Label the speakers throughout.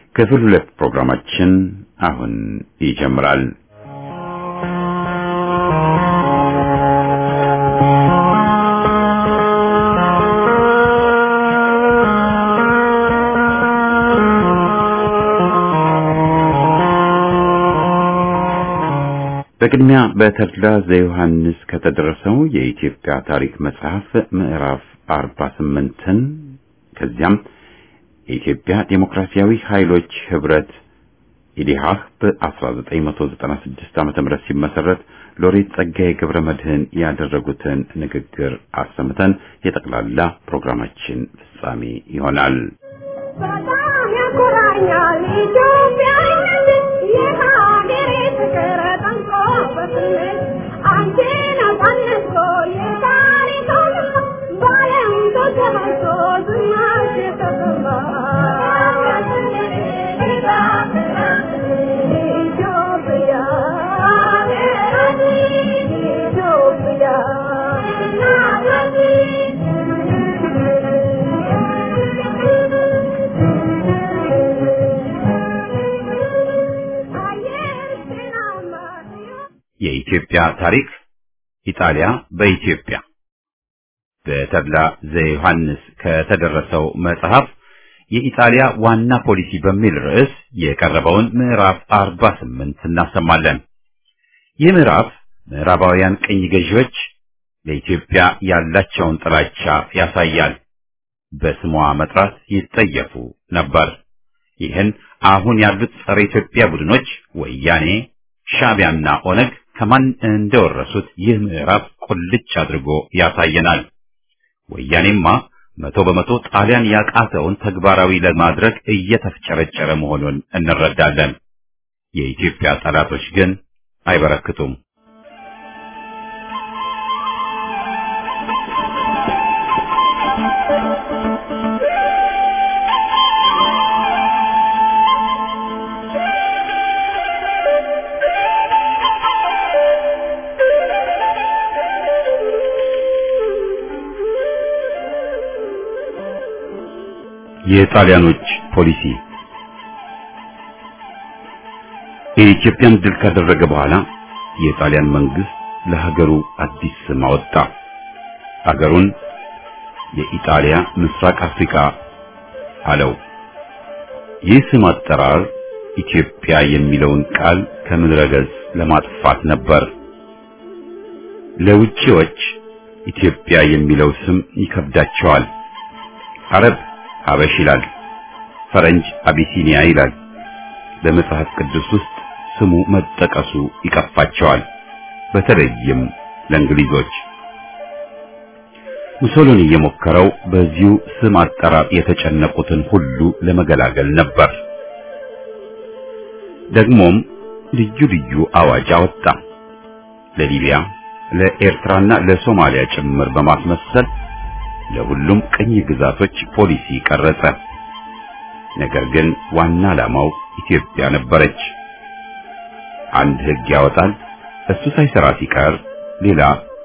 Speaker 1: ክፍል ሁለት ፕሮግራማችን አሁን ይጀምራል። በቅድሚያ በተድላ ዘዮሐንስ ከተደረሰው የኢትዮጵያ ታሪክ መጽሐፍ ምዕራፍ 48ን ከዚያም የኢትዮጵያ ዴሞክራሲያዊ ኃይሎች ህብረት ኢዲሃህ በ1996 ዓ.ም ሲመሰረት ሎሬት ጸጋዬ ገብረ መድህን ያደረጉትን ንግግር አሰምተን የጠቅላላ ፕሮግራማችን ፍጻሜ ይሆናል።
Speaker 2: በጣም ያኮራኛል ኢትዮጵያዊነት የሀገሬ ፍቅር ጠንቆ በስሜት አንቺ ነጻነት የታሪክ አውድማ በዓለም ተሰራጭቶ ዝናሽ የተሰማ ኢትዮጵያ ኢትዮጵያ
Speaker 1: የኢትዮጵያ ታሪክ ኢጣሊያ በኢትዮጵያ በተድላ ዘዮሐንስ ከተደረሰው መጽሐፍ የኢጣሊያ ዋና ፖሊሲ በሚል ርዕስ የቀረበውን ምዕራፍ 48 እናሰማለን። ይህ ምዕራፍ ምዕራባውያን ቅኝ ገዢዎች ለኢትዮጵያ ያላቸውን ጥላቻ ያሳያል። በስሟ መጥራት ይጠየፉ ነበር። ይህን አሁን ያሉት ጸረ ኢትዮጵያ ቡድኖች ወያኔ፣ ሻዕቢያና ኦነግ ከማን እንደወረሱት ይህ ምዕራፍ ቁልጭ አድርጎ ያሳየናል። ወያኔማ መቶ በመቶ ጣሊያን ያቃተውን ተግባራዊ ለማድረግ እየተፍጨረጨረ መሆኑን እንረዳለን። የኢትዮጵያ ጠላቶች ግን አይበረክቱም። የጣሊያኖች ፖሊሲ የኢትዮጵያን ድል ካደረገ በኋላ የጣሊያን መንግስት ለሀገሩ አዲስ ስም አወጣ። ሀገሩን የኢጣሊያ ምስራቅ አፍሪካ አለው። ይህ ስም አጠራር ኢትዮጵያ የሚለውን ቃል ከምድረ ገጽ ለማጥፋት ነበር። ለውጪዎች ኢትዮጵያ የሚለው ስም ይከብዳቸዋል። አረብ ሀበሽ ይላል፣ ፈረንጅ አቢሲኒያ ይላል። በመጽሐፍ ቅዱስ ውስጥ ስሙ መጠቀሱ ይቀፋቸዋል፣ በተለይም ለእንግሊዞች። ሙሶሎኒ የሞከረው በዚሁ ስም አጠራር የተጨነቁትን ሁሉ ለመገላገል ነበር። ደግሞም ልዩ ልዩ አዋጅ አወጣ። ለሊቢያ፣ ለኤርትራና ለሶማሊያ ጭምር በማስመሰል ለሁሉም ቅኝ ግዛቶች ፖሊሲ ቀረጸ። ነገር ግን ዋና ዓላማው ኢትዮጵያ ነበረች። አንድ ሕግ ያወጣል፣ እሱ ሳይሰራ ሲቀር ሌላ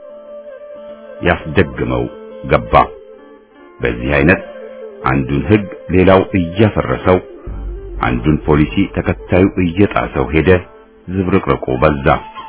Speaker 1: ያስደግመው ገባ። በዚህ አይነት አንዱን ሕግ ሌላው እያፈረሰው፣ አንዱን ፖሊሲ ተከታዩ እየጣሰው ሄደ። ዝብርቅርቁ በዛ።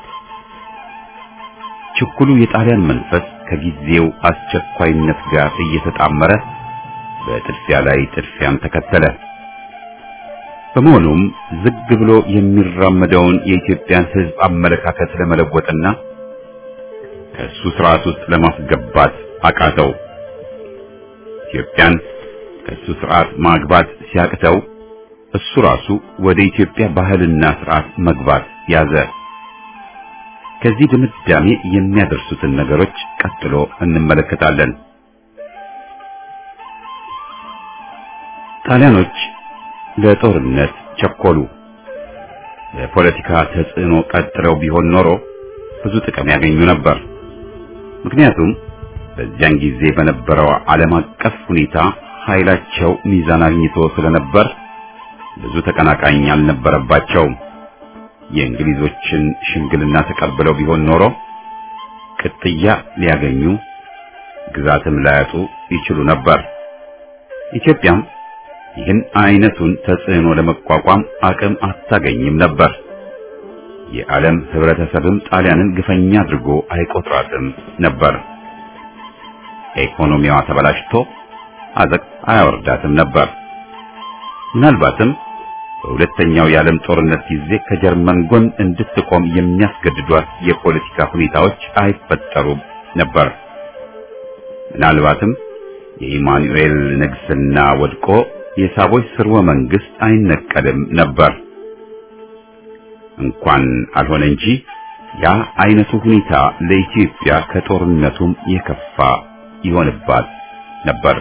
Speaker 1: ችኩሉ የጣሊያን መንፈስ ከጊዜው አስቸኳይነት ጋር እየተጣመረ በጥድፊያ ላይ ጥድፊያን ተከተለ። በመሆኑም ዝግ ብሎ የሚራመደውን የኢትዮጵያን ሕዝብ አመለካከት ለመለወጥና ከእሱ ስርዓት ውስጥ ለማስገባት አቃተው። ኢትዮጵያን ከእሱ ስርዓት ማግባት ሲያቅተው እሱ ራሱ ወደ ኢትዮጵያ ባህልና ስርዓት መግባት ያዘ። ከዚህ ድምዳሜ የሚያደርሱትን ነገሮች ቀጥሎ እንመለከታለን። ጣሊያኖች ለጦርነት ቸኮሉ። የፖለቲካ ተጽዕኖ ቀጥለው ቢሆን ኖሮ ብዙ ጥቅም ያገኙ ነበር። ምክንያቱም በዚያን ጊዜ በነበረው ዓለም አቀፍ ሁኔታ ኃይላቸው ሚዛን አግኝቶ ስለነበር ብዙ ተቀናቃኝ አልነበረባቸውም። የእንግሊዞችን ሽምግልና ተቀብለው ቢሆን ኖሮ ቅጥያ ሊያገኙ ግዛትም ላያጡ ይችሉ ነበር። ኢትዮጵያም ይህን አይነቱን ተጽዕኖ ለመቋቋም አቅም አታገኝም ነበር። የዓለም ህብረተሰብም ጣሊያንን ግፈኛ አድርጎ አይቆጥራትም ነበር። ኢኮኖሚዋ ተበላሽቶ አዘቅት አያወርዳትም ነበር። ምናልባትም በሁለተኛው የዓለም ጦርነት ጊዜ ከጀርመን ጎን እንድትቆም የሚያስገድዷት የፖለቲካ ሁኔታዎች አይፈጠሩም ነበር። ምናልባትም የኢማኑኤል ንግስና ወድቆ የሳቦች ስርወ መንግስት አይነቀልም ነበር። እንኳን አልሆነ እንጂ ያ አይነቱ ሁኔታ ለኢትዮጵያ ከጦርነቱም የከፋ ይሆንባት ነበር።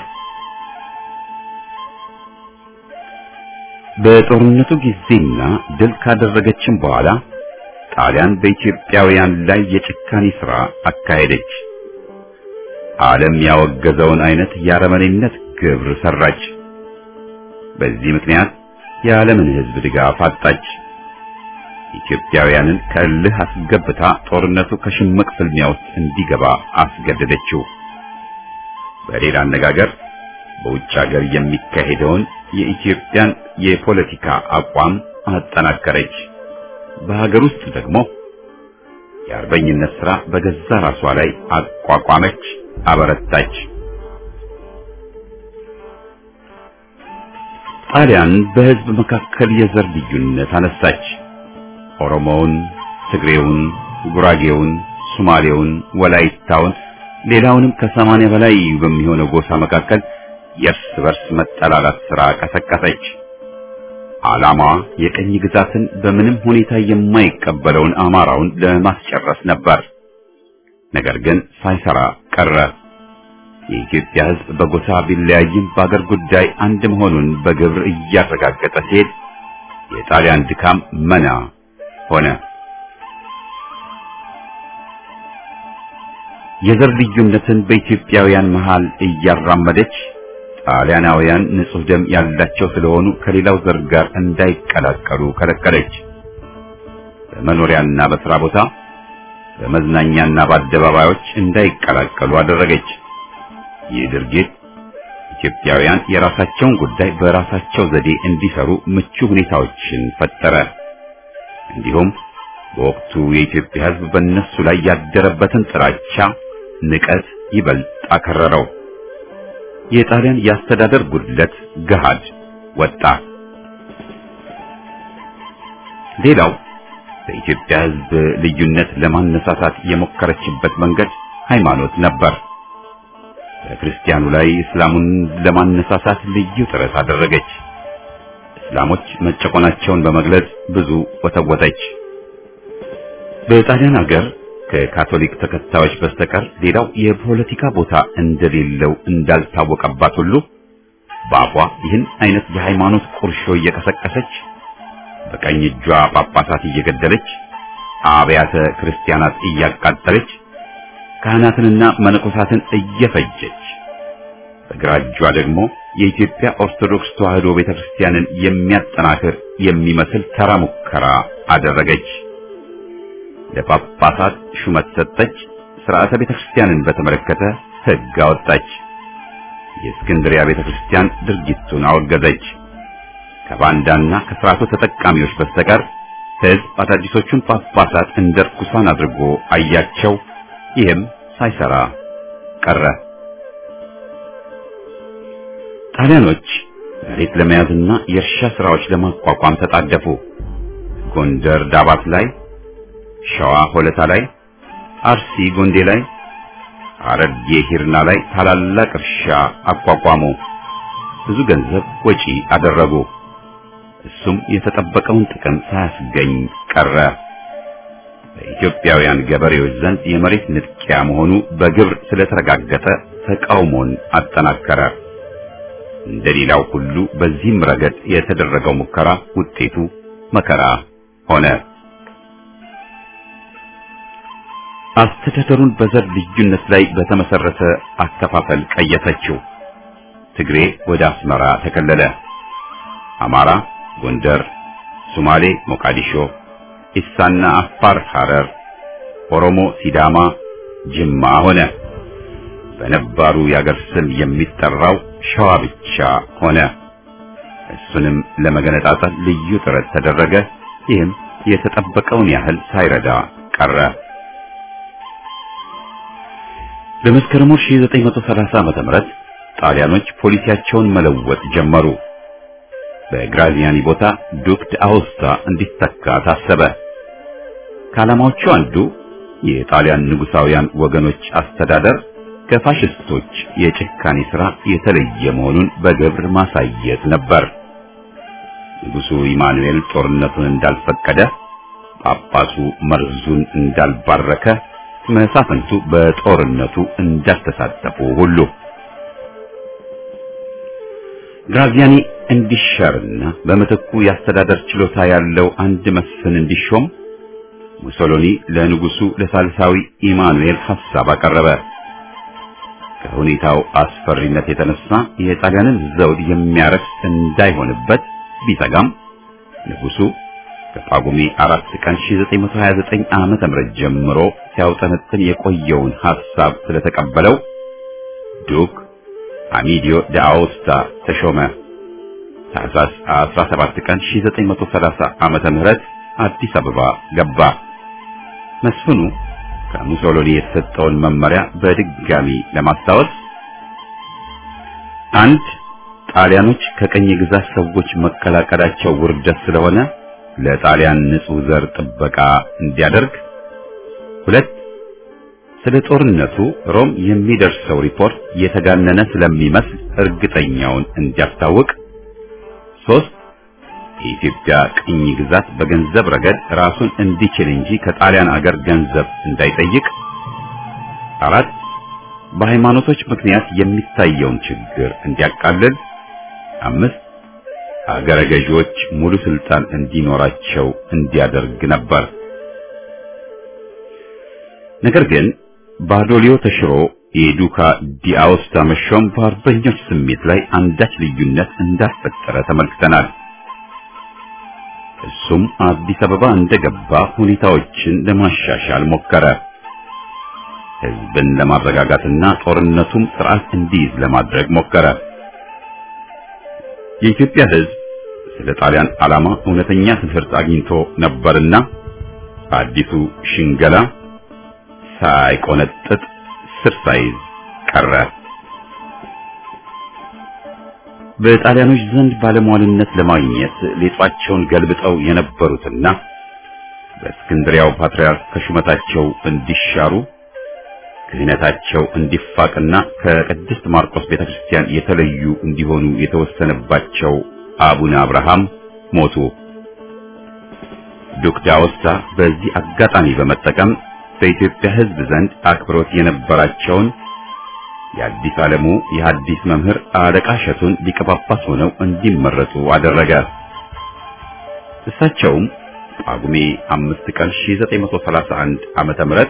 Speaker 1: በጦርነቱ ጊዜና ድል ካደረገችም በኋላ ጣሊያን በኢትዮጵያውያን ላይ የጭካኔ ሥራ አካሄደች። ዓለም ያወገዘውን አይነት የአረመኔነት ግብር ሰራች። በዚህ ምክንያት የዓለምን ሕዝብ ድጋፍ አጣች። ኢትዮጵያውያንን ከእልህ አስገብታ ጦርነቱ ከሽምቅ ፍልሚያ ውስጥ እንዲገባ አስገደደችው። በሌላ አነጋገር በውጭ ሀገር የሚካሄደውን የኢትዮጵያን የፖለቲካ አቋም አጠናከረች። በሀገር ውስጥ ደግሞ የአርበኝነት ሥራ በገዛ ራሷ ላይ አቋቋመች፣ አበረታች። ጣሊያን በሕዝብ መካከል የዘር ልዩነት አነሳች። ኦሮሞውን፣ ትግሬውን፣ ጉራጌውን፣ ሶማሌውን፣ ወላይታውን ሌላውንም ከሰማንያ በላይ በሚሆነው ጎሳ መካከል የእርስ በርስ መጠላላት ሥራ ቀሰቀሰች። ዓላማዋ የቀኝ ግዛትን በምንም ሁኔታ የማይቀበለውን አማራውን ለማስጨረስ ነበር። ነገር ግን ሳይሰራ ቀረ። የኢትዮጵያ ሕዝብ በጎሳ ቢለያይም በአገር ጉዳይ አንድ መሆኑን በግብር እያረጋገጠ ሲሄድ የጣሊያን ድካም መና ሆነ። የዘር ልዩነትን በኢትዮጵያውያን መሃል እያራመደች ጣሊያናውያን ንጹሕ ደም ያላቸው ስለሆኑ ከሌላው ዘር ጋር እንዳይቀላቀሉ ከለከለች። በመኖሪያና በሥራ ቦታ፣ በመዝናኛና በአደባባዮች እንዳይቀላቀሉ አደረገች። ይህ ድርጊት ኢትዮጵያውያን የራሳቸውን ጉዳይ በራሳቸው ዘዴ እንዲሰሩ ምቹ ሁኔታዎችን ፈጠረ። እንዲሁም በወቅቱ የኢትዮጵያ ሕዝብ በእነሱ ላይ ያደረበትን ጥላቻ፣ ንቀት ይበልጥ አከረረው። የጣሊያን የአስተዳደር ጉድለት ገሃድ ወጣ። ሌላው በኢትዮጵያ ሕዝብ ልዩነት ለማነሳሳት የሞከረችበት መንገድ ሃይማኖት ነበር። በክርስቲያኑ ላይ እስላሙን ለማነሳሳት ልዩ ጥረት አደረገች። እስላሞች መጨቆናቸውን በመግለጽ ብዙ ወተወተች። በጣሊያን ሀገር ከካቶሊክ ተከታዮች በስተቀር ሌላው የፖለቲካ ቦታ እንደሌለው እንዳልታወቀባት ሁሉ በአፏ ይህን አይነት የሃይማኖት ቁርሾ እየቀሰቀሰች በቀኝ እጇ ጳጳሳት እየገደለች አብያተ ክርስቲያናት እያቃጠለች ካህናትንና መነኮሳትን እየፈጀች በግራ እጇ ደግሞ የኢትዮጵያ ኦርቶዶክስ ተዋሕዶ ቤተክርስቲያንን የሚያጠናክር የሚመስል ተራ ሙከራ አደረገች። ለጳጳሳት ሹመት ሰጠች። ሥርዓተ ቤተክርስቲያንን በተመለከተ ሕግ አወጣች። የእስክንድሪያ ቤተክርስቲያን ድርጊቱን አወገዘች። ከባንዳና ከሥርዓቱ ተጠቃሚዎች በስተቀር ሕዝብ አዳዲሶቹን ጳጳሳት እንደ ርኩሳን አድርጎ አያቸው። ይህም ሳይሰራ ቀረ። ጣሊያኖች መሬት ለመያዝና የእርሻ ሥራዎች ለማቋቋም ተጣደፉ። ጎንደር ዳባት ላይ፣ ሸዋ ሆለታ ላይ፣ አርሲ ጎንዴ ላይ፣ ሐረርጌ ሂርና ላይ ታላላቅ እርሻ አቋቋሙ። ብዙ ገንዘብ ወጪ አደረጉ። እሱም የተጠበቀውን ጥቅም ሳያስገኝ ቀረ። በኢትዮጵያውያን ገበሬዎች ዘንድ የመሬት ንጥቂያ መሆኑ በግብር ስለተረጋገጠ ተቃውሞን አጠናከረ። እንደሌላው ሁሉ በዚህም ረገድ የተደረገው ሙከራ ውጤቱ መከራ ሆነ። አስተዳደሩን በዘር ልዩነት ላይ በተመሰረተ አከፋፈል ቀየሰችው። ትግሬ ወደ አስመራ ተከለለ። አማራ ጎንደር፣ ሶማሌ ሞቃዲሾ፣ ኢሳና አፋር ሐረር፣ ኦሮሞ ሲዳማ ጅማ ሆነ። በነባሩ የአገር ስም የሚጠራው ሸዋ ብቻ ሆነ። እሱንም ለመገነጣጠል ልዩ ጥረት ተደረገ። ይህም የተጠበቀውን ያህል ሳይረዳ ቀረ። በመስከረም 1930 ዓመተ ምህረት ጣሊያኖች ፖሊሲያቸውን መለወጥ ጀመሩ። በግራዚያኒ ቦታ ዱክ አውስታ እንዲተካ ታሰበ። ከዓላማዎቹ አንዱ የጣሊያን ንጉሳውያን ወገኖች አስተዳደር ከፋሽስቶች የጭካኔ ሥራ የተለየ መሆኑን በግብር ማሳየት ነበር። ንጉሡ ኢማኑኤል ጦርነቱን እንዳልፈቀደ፣ ጳጳሱ መርዙን እንዳልባረከ፣ መሳፍንቱ በጦርነቱ እንዳልተሳተፉ ሁሉ ግራዚያኒ እንዲሻርና በምትኩ የአስተዳደር ችሎታ ያለው አንድ መስፍን እንዲሾም ሙሶሎኒ ለንጉሱ ለሳልሳዊ ኢማኑኤል ሐሳብ አቀረበ። ከሁኔታው አስፈሪነት የተነሳ የጣሊያንን ዘውድ የሚያረክስ እንዳይሆንበት ቢሰጋም ንጉሱ ከጳጉሜ አራት ቀን 1929 ዓመተ ምህረት ጀምሮ ሲያውጠነጥን የቆየውን ሐሳብ ስለተቀበለው ዱክ አሚዲዮ ዳአውስታ ተሾመ። ታህሳስ 17 ቀን 1930 ዓመተ ምህረት አዲስ አበባ ገባ። መስፍኑ ከሙሶሎኒ የተሰጠውን መመሪያ በድጋሚ ለማስታወስ አንድ ጣሊያኖች ከቀኝ ግዛት ሰዎች መቀላቀላቸው ውርደት ስለሆነ ለጣሊያን ንጹሕ ዘር ጥበቃ እንዲያደርግ፣ ሁለት ስለ ጦርነቱ ሮም የሚደርሰው ሪፖርት የተጋነነ ስለሚመስል እርግጠኛውን እንዲያስታውቅ፣ ሶስት የኢትዮጵያ ቅኝ ግዛት በገንዘብ ረገድ ራሱን እንዲችል እንጂ ከጣሊያን አገር ገንዘብ እንዳይጠይቅ፣ አራት በሃይማኖቶች ምክንያት የሚታየውን ችግር እንዲያቃልል፣ አምስት አገረ ገዢዎች ሙሉ ስልጣን እንዲኖራቸው እንዲያደርግ ነበር። ነገር ግን ባዶሊዮ ተሽሮ የዱካ ዲአውስታ መሾም በአርበኞች ስሜት ላይ አንዳች ልዩነት እንዳፈጠረ ተመልክተናል። እሱም አዲስ አበባ እንደገባ ሁኔታዎችን ለማሻሻል ሞከረ። ሕዝብን ለማረጋጋትና ጦርነቱም ስርዓት እንዲይዝ ለማድረግ ሞከረ። የኢትዮጵያ ሕዝብ ስለ ጣሊያን ዓላማ እውነተኛ ትምህርት አግኝቶ ነበርና አዲሱ ሽንገላ ሳይቆነጥጥ ስር ሳይዝ ቀረ። በጣሊያኖች ዘንድ ባለሟልነት ለማግኘት ሌጧቸውን ገልብጠው የነበሩትና በእስክንድሪያው ፓትርያርክ ከሹመታቸው እንዲሻሩ ክህነታቸው እንዲፋቅና ከቅድስት ማርቆስ ቤተክርስቲያን የተለዩ እንዲሆኑ የተወሰነባቸው አቡነ አብርሃም ሞቱ። ዱክ ዳውስታ በዚህ አጋጣሚ በመጠቀም በኢትዮጵያ ሕዝብ ዘንድ አክብሮት የነበራቸውን የአዲስ ዓለሙ የሐዲስ መምህር አለቃ እሸቱን ሊቀ ጳጳስ ሆነው እንዲመረጡ አደረገ። እሳቸውም ጳጉሜ አምስት ቀን 1931 ዓመተ ምህረት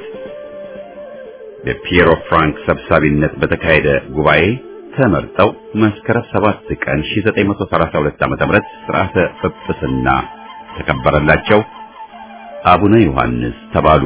Speaker 1: በፒየሮ ፍራንክ ሰብሳቢነት በተካሄደ ጉባኤ ተመርጠው መስከረም 7 ቀን 1932 ዓመተ ምህረት ሥርዓተ ጵጵስና ተከበረላቸው። አቡነ ዮሐንስ ተባሉ።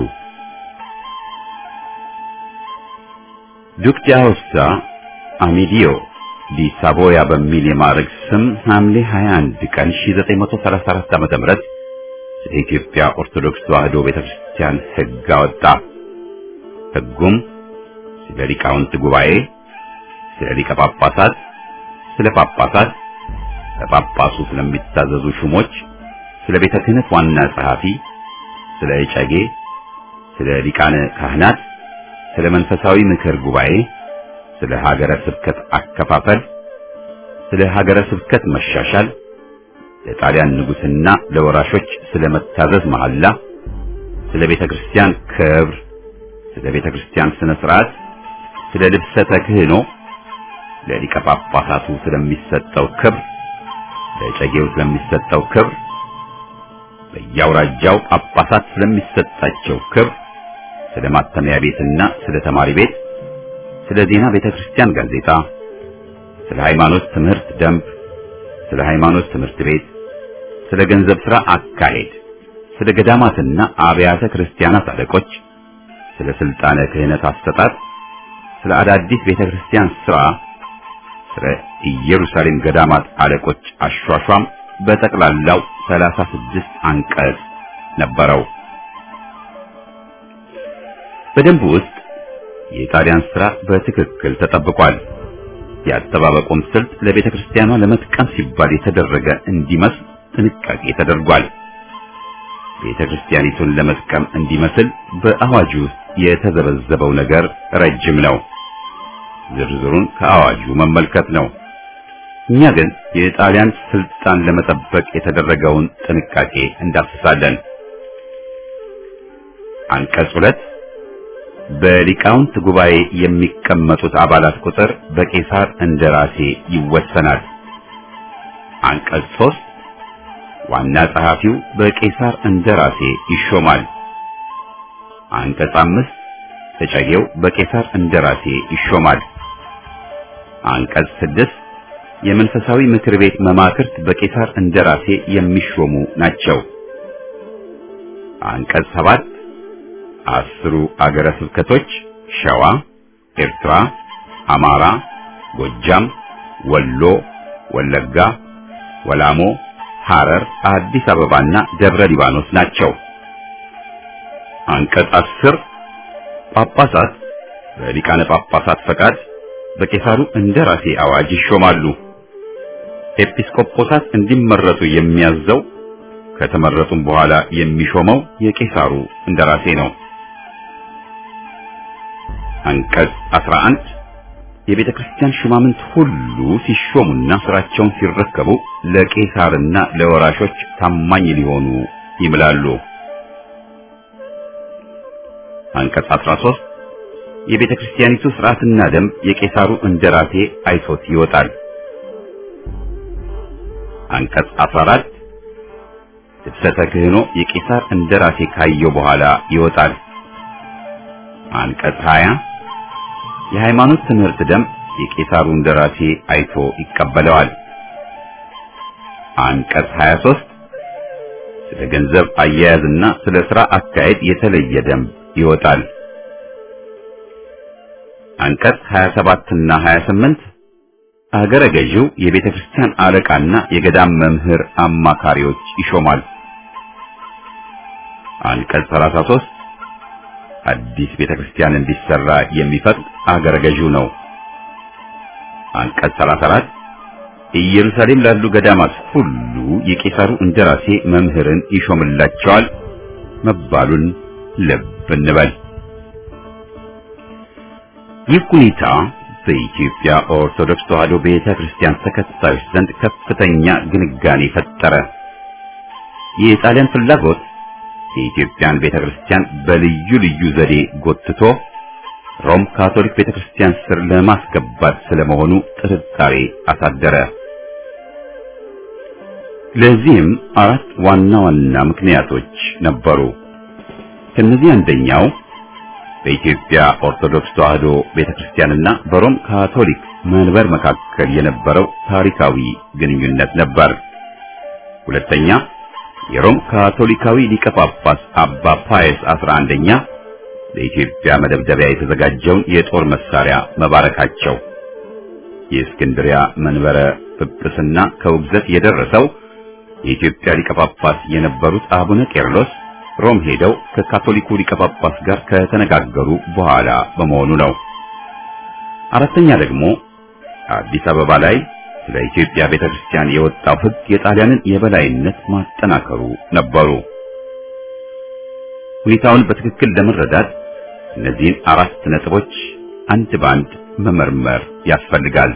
Speaker 1: ዱክ ዳውስታ አሚዲዮ ዲ ሳቮያ በሚል የማዕረግ ስም ሐምሌ 21 ቀን 1934 ዓመተ ምህረት ስለ ኢትዮጵያ ኦርቶዶክስ ተዋሕዶ ቤተክርስቲያን ሕግ አወጣ። ሕጉም ስለ ሊቃውንት ጉባኤ፣ ስለ ሊቀ ጳጳሳት፣ ስለ ጳጳሳት፣ ለጳጳሱ ስለሚታዘዙ ሹሞች፣ ስለ ቤተ ክህነት ዋና ጸሐፊ፣ ስለ እጨጌ፣ ስለ ሊቃነ ካህናት ስለ መንፈሳዊ ምክር ጉባኤ፣ ስለ ሀገረ ስብከት አከፋፈል፣ ስለ ሀገረ ስብከት መሻሻል፣ ለጣሊያን ንጉሥና ለወራሾች ስለ መታዘዝ መሐላ፣ ስለ ቤተ ክርስቲያን ክብር፣ ስለ ቤተ ክርስቲያን ስነ ስርዓት፣ ስለ ልብሰ ተክህኖ፣ ለሊቀ ጳጳሳቱ ስለሚሰጠው ክብር፣ ለጨጌው ስለሚሰጠው ክብር፣ በየአውራጃው ጳጳሳት ስለሚሰጣቸው ክብር ስለ ማተሚያ ቤትና ስለ ተማሪ ቤት፣ ስለ ዜና ቤተክርስቲያን ጋዜጣ፣ ስለ ሃይማኖት ትምህርት ደንብ፣ ስለ ሃይማኖት ትምህርት ቤት፣ ስለ ገንዘብ ሥራ አካሄድ፣ ስለ ገዳማትና አብያተ ክርስቲያናት አለቆች፣ ስለ ስልጣነ ክህነት አሰጣጥ፣ ስለ አዳዲስ ቤተክርስቲያን ሥራ፣ ስለ ኢየሩሳሌም ገዳማት አለቆች አሿሿም በጠቅላላው 36 አንቀጽ ነበረው። በደንቡ ውስጥ የጣሊያን ሥራ በትክክል ተጠብቋል። የአጠባበቁም ስልት ለቤተ ክርስቲያኗ ለመጥቀም ሲባል የተደረገ እንዲመስል ጥንቃቄ ተደርጓል። ቤተ ክርስቲያኒቱን ለመጥቀም እንዲመስል በአዋጁ ውስጥ የተዘበዘበው ነገር ረጅም ነው። ዝርዝሩን ከአዋጁ መመልከት ነው። እኛ ግን የጣሊያን ስልጣን ለመጠበቅ የተደረገውን ጥንቃቄ እንዳስሳለን። አንቀጽ ሁለት በሊቃውንት ጉባኤ የሚቀመጡት አባላት ቁጥር በቄሳር እንደራሴ ይወሰናል። አንቀጽ ሶስት ዋና ጸሐፊው በቄሳር እንደራሴ ይሾማል። አንቀጽ አምስት ተጨጌው በቄሳር እንደራሴ ይሾማል። አንቀጽ ስድስት የመንፈሳዊ ምክር ቤት መማክርት በቄሳር እንደራሴ የሚሾሙ ናቸው። አንቀጽ ሰባት አስሩ አገረ ስብከቶች ሸዋ፣ ኤርትራ፣ አማራ፣ ጎጃም፣ ወሎ፣ ወለጋ፣ ወላሞ፣ ሐረር፣ አዲስ አበባና ደብረ ሊባኖስ ናቸው። አንቀጽ አስር ጳጳሳት በሊቃነ ጳጳሳት ፈቃድ በቄሳሩ እንደራሴ አዋጅ ይሾማሉ። ኤጲስቆጶሳት እንዲመረጡ የሚያዘው ከተመረጡም በኋላ የሚሾመው የቄሳሩ እንደራሴ ነው። አንቀጽ 11 የቤተ ክርስቲያን ሹማምንት ሁሉ ሲሾሙና ስራቸውን ሲረከቡ ለቄሳርና ለወራሾች ታማኝ ሊሆኑ ይምላሉ። አንቀጽ 13 የቤተ ክርስቲያኒቱ ስርዓትና ደንብ የቄሳሩ እንደራሴ አይቶት ይወጣል። አንቀጽ 14 ልብሰተ ክህኖ የቄሳር እንደራሴ ካየው በኋላ ይወጣል። አንቀጽ 20 የሃይማኖት ትምህርት ደንብ የቄሳሩ እንደራሴ አይቶ ይቀበለዋል። አንቀጽ 23 ስለ ገንዘብ አያያዝና ስለ ሥራ አካሄድ የተለየ ደንብ ይወጣል። አንቀጽ 27 እና 28 አገረ ገዢው የቤተ ክርስቲያን አለቃና የገዳም መምህር አማካሪዎች ይሾማል። አንቀጽ 33 አዲስ ቤተ ክርስቲያን እንዲሰራ የሚፈቅድ አገረ ገዢው ነው። አንቀጽ 34 ኢየሩሳሌም ላሉ ገዳማት ሁሉ የቄሳሩ እንደራሴ መምህርን ይሾምላቸዋል መባሉን ልብ እንበል። ይህ ሁኔታ በኢትዮጵያ ኦርቶዶክስ ተዋሕዶ ቤተ ክርስቲያን ተከታዮች ዘንድ ከፍተኛ ግንጋኔ ፈጠረ። የጣሊያን ፍላጎት የኢትዮጵያን ቤተ ክርስቲያን በልዩ ልዩ ዘዴ ጎትቶ ሮም ካቶሊክ ቤተ ክርስቲያን ስር ለማስገባት ስለመሆኑ ጥርጣሬ አሳደረ። ለዚህም አራት ዋና ዋና ምክንያቶች ነበሩ። ከነዚህ አንደኛው በኢትዮጵያ ኦርቶዶክስ ተዋሕዶ ቤተክርስቲያንና በሮም ካቶሊክ መንበር መካከል የነበረው ታሪካዊ ግንኙነት ነበር። ሁለተኛ የሮም ካቶሊካዊ ሊቀ ጳጳስ አባ ፓየስ 11ኛ ለኢትዮጵያ መደብደቢያ የተዘጋጀውን የጦር መሳሪያ መባረካቸው። የእስክንድሪያ መንበረ ጵጵስና ከውግዘት የደረሰው የኢትዮጵያ ሊቀ ጳጳስ የነበሩት አቡነ ቄርሎስ ሮም ሄደው ከካቶሊኩ ሊቀ ጳጳስ ጋር ከተነጋገሩ በኋላ በመሆኑ ነው። አራተኛ ደግሞ አዲስ አበባ ላይ ስለ ኢትዮጵያ ቤተክርስቲያን የወጣው ሕግ የጣሊያንን የበላይነት ማጠናከሩ ነበሩ። ሁኔታውን በትክክል ለመረዳት እነዚህን አራት ነጥቦች አንድ ባንድ መመርመር ያስፈልጋል።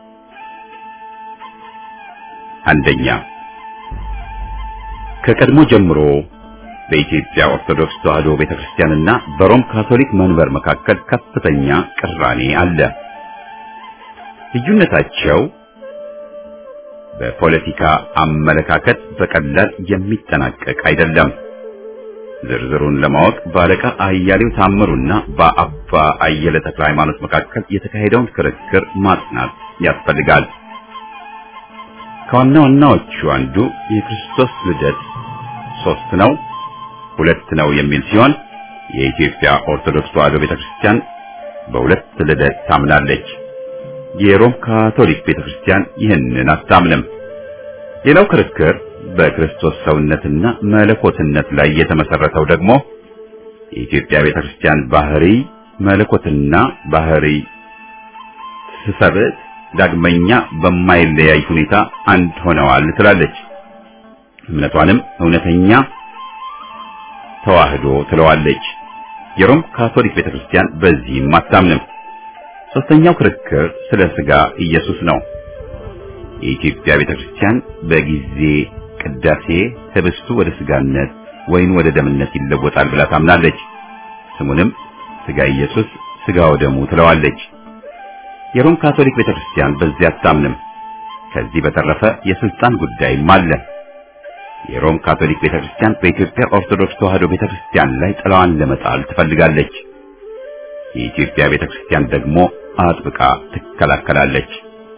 Speaker 1: አንደኛ ከቀድሞ ጀምሮ በኢትዮጵያ ኦርቶዶክስ ተዋሕዶ ቤተክርስቲያንና በሮም ካቶሊክ መንበር መካከል ከፍተኛ ቅራኔ አለ። ልዩነታቸው በፖለቲካ አመለካከት በቀላል የሚጠናቀቅ አይደለም። ዝርዝሩን ለማወቅ በአለቃ አያሌው ታምሩና በአባ አየለ ተክለ ሃይማኖት መካከል የተካሄደውን ክርክር ማጥናት ያስፈልጋል። ከዋና ዋናዎቹ አንዱ የክርስቶስ ልደት ሶስት ነው ሁለት ነው የሚል ሲሆን የኢትዮጵያ ኦርቶዶክስ ተዋሕዶ ቤተክርስቲያን በሁለት ልደት ታምናለች። የሮም ካቶሊክ ቤተክርስቲያን ይህንን አታምንም። ሌላው ክርክር በክርስቶስ ሰውነትና መለኮትነት ላይ የተመሰረተው ደግሞ የኢትዮጵያ ቤተክርስቲያን ባህሪ መለኮትና ባህሪ ስሰብዕት ዳግመኛ በማይለያይ ሁኔታ አንድ ሆነዋል ትላለች። እምነቷንም እውነተኛ ተዋህዶ ትለዋለች። የሮም ካቶሊክ ቤተክርስቲያን በዚህም አታምንም። ሶስተኛው ክርክር ስለ ስጋ ኢየሱስ ነው። የኢትዮጵያ ቤተክርስቲያን በጊዜ ቅዳሴ ህብስቱ ወደ ስጋነት ወይን ወደ ደምነት ይለወጣል ብላ ታምናለች። ስሙንም ስጋ ኢየሱስ ስጋው ደሙ ትለዋለች። የሮም ካቶሊክ ቤተክርስቲያን በዚህ አታምንም። ከዚህ በተረፈ የስልጣን ጉዳይም አለ። የሮም ካቶሊክ ቤተክርስቲያን በኢትዮጵያ ኦርቶዶክስ ተዋሕዶ ቤተክርስቲያን ላይ ጥላዋን ለመጣል ትፈልጋለች። የኢትዮጵያ ቤተክርስቲያን ደግሞ አጥብቃ ትከላከላለች።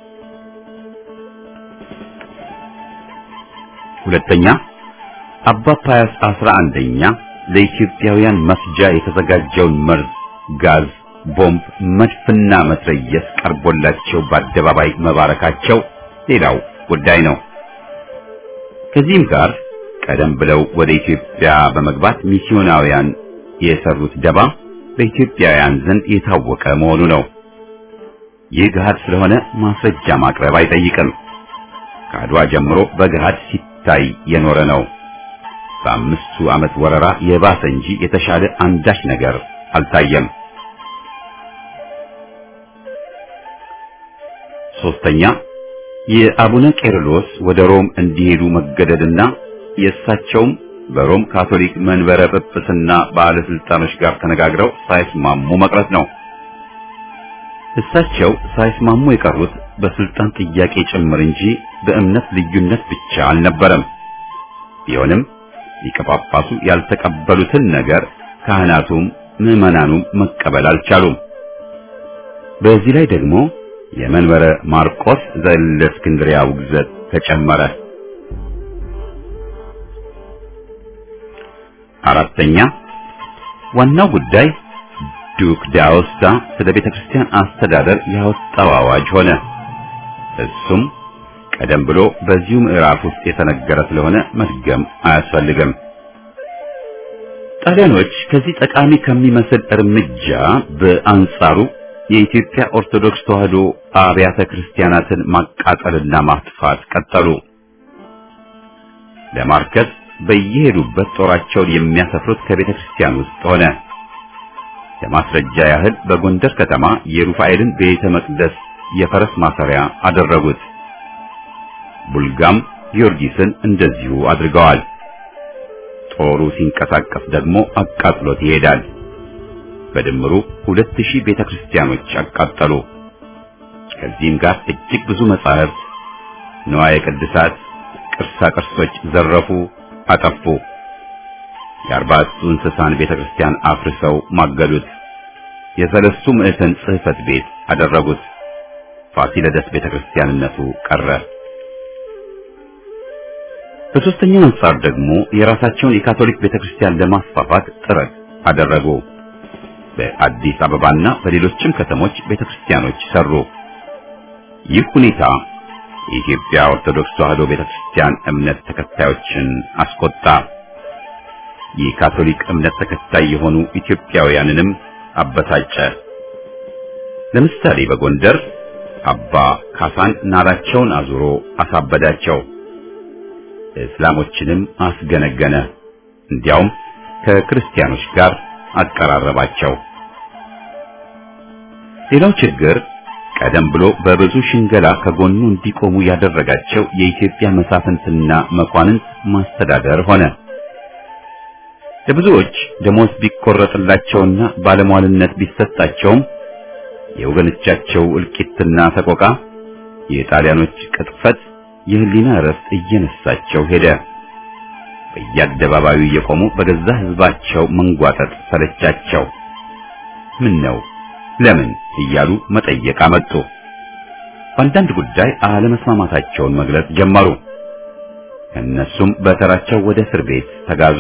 Speaker 1: ሁለተኛ አባ ፓያስ አስራ አንደኛ ለኢትዮጵያውያን መፍጃ የተዘጋጀውን መርዝ፣ ጋዝ፣ ቦምብ፣ መድፍና መትረየስ ቀርቦላቸው በአደባባይ መባረካቸው ሌላው ጉዳይ ነው። ከዚህም ጋር ቀደም ብለው ወደ ኢትዮጵያ በመግባት ሚስዮናውያን የሰሩት ደባ በኢትዮጵያውያን ዘንድ የታወቀ መሆኑ ነው። ይህ ገሃድ ስለሆነ ማስረጃ ማቅረብ አይጠይቅም። ከአድዋ ጀምሮ በገሃድ ሲታይ የኖረ ነው። በአምስቱ ዓመት ወረራ የባሰ እንጂ የተሻለ አንዳች ነገር አልታየም። ሶስተኛ የአቡነ ቄርሎስ ወደ ሮም እንዲሄዱ መገደድና የእሳቸውም በሮም ካቶሊክ መንበረ ጵጵስና ባለስልጣኖች ጋር ተነጋግረው ሳይስማሙ መቅረት ነው። እሳቸው ሳይስማሙ የቀሩት በስልጣን ጥያቄ ጭምር እንጂ በእምነት ልዩነት ብቻ አልነበረም። ቢሆንም ሊቀ ጳጳሱ ያልተቀበሉትን ነገር ካህናቱም ምዕመናኑም መቀበል አልቻሉም። በዚህ ላይ ደግሞ የመንበረ ማርቆስ ዘእስክንድርያ ውግዘት ተጨመረ። አራተኛ ዋናው ጉዳይ ዱክ ዳውስታ ስለ ቤተ ክርስቲያን አስተዳደር ያወጣው አዋጅ ሆነ። እሱም ቀደም ብሎ በዚሁ ምዕራፍ ውስጥ የተነገረ ስለሆነ መድገም አያስፈልግም። ጣሊያኖች ከዚህ ጠቃሚ ከሚመስል እርምጃ በአንጻሩ የኢትዮጵያ ኦርቶዶክስ ተዋሕዶ አብያተ ክርስቲያናትን ማቃጠልና ማጥፋት ቀጠሉ። ለማርከስ በየሄዱበት ጦራቸውን የሚያሰፍሩት ከቤተ ክርስቲያን ውስጥ ሆነ። ለማስረጃ ያህል በጎንደር ከተማ የሩፋኤልን ቤተ መቅደስ የፈረስ ማሰሪያ አደረጉት። ቡልጋም ጊዮርጊስን እንደዚሁ አድርገዋል። ጦሩ ሲንቀሳቀስ ደግሞ አቃጥሎት ይሄዳል። በድምሩ ሁለት ሺህ ቤተ ክርስቲያኖች አቃጠሉ። ከዚህም ጋር እጅግ ብዙ መጻሕፍት፣ ንዋየ ቅድሳት፣ ቅርሳ ቅርሶች ዘረፉ፣ አጠፉ። የአርባዕቱ እንስሳን ቤተ ክርስቲያን አፍርሰው ማገዱት። የሰለስቱ ምዕተን ጽሕፈት ቤት አደረጉት። ፋሲለደስ ቤተ ክርስቲያንነቱ ቀረ። በሦስተኛው አንጻር ደግሞ የራሳቸውን የካቶሊክ ቤተ ክርስቲያን ለማስፋፋት ጥረት አደረጉ። በአዲስ አበባና በሌሎችም ከተሞች ቤተ ክርስቲያኖች ሰሩ። ይህ ሁኔታ የኢትዮጵያ ኦርቶዶክስ ተዋሕዶ ቤተ ክርስቲያን እምነት ተከታዮችን አስቆጣ። የካቶሊክ እምነት ተከታይ የሆኑ ኢትዮጵያውያንንም አበሳጨ። ለምሳሌ በጎንደር አባ ካሳን ናራቸውን አዙሮ አሳበዳቸው። እስላሞችንም አስገነገነ። እንዲያውም ከክርስቲያኖች ጋር አቀራረባቸው። ሌላው ችግር ቀደም ብሎ በብዙ ሽንገላ ከጎኑ እንዲቆሙ ያደረጋቸው የኢትዮጵያ መሳፍንትና መኳንንት ማስተዳደር ሆነ። ለብዙዎች ደሞዝ ቢቆረጥላቸውና ባለሟልነት ቢሰጣቸውም የወገኖቻቸው እልቂትና ሰቆቃ፣ የጣሊያኖች ቅጥፈት የህሊና እረፍት እየነሳቸው ሄደ። በየአደባባዩ እየቆሙ በገዛ ህዝባቸው መንጓጠጥ ሰለቻቸው። ምን ነው ለምን እያሉ መጠየቅ አመጡ። በአንዳንድ ጉዳይ አለመስማማታቸውን መግለጽ ጀመሩ። እነሱም በተራቸው ወደ እስር ቤት ተጋዙ።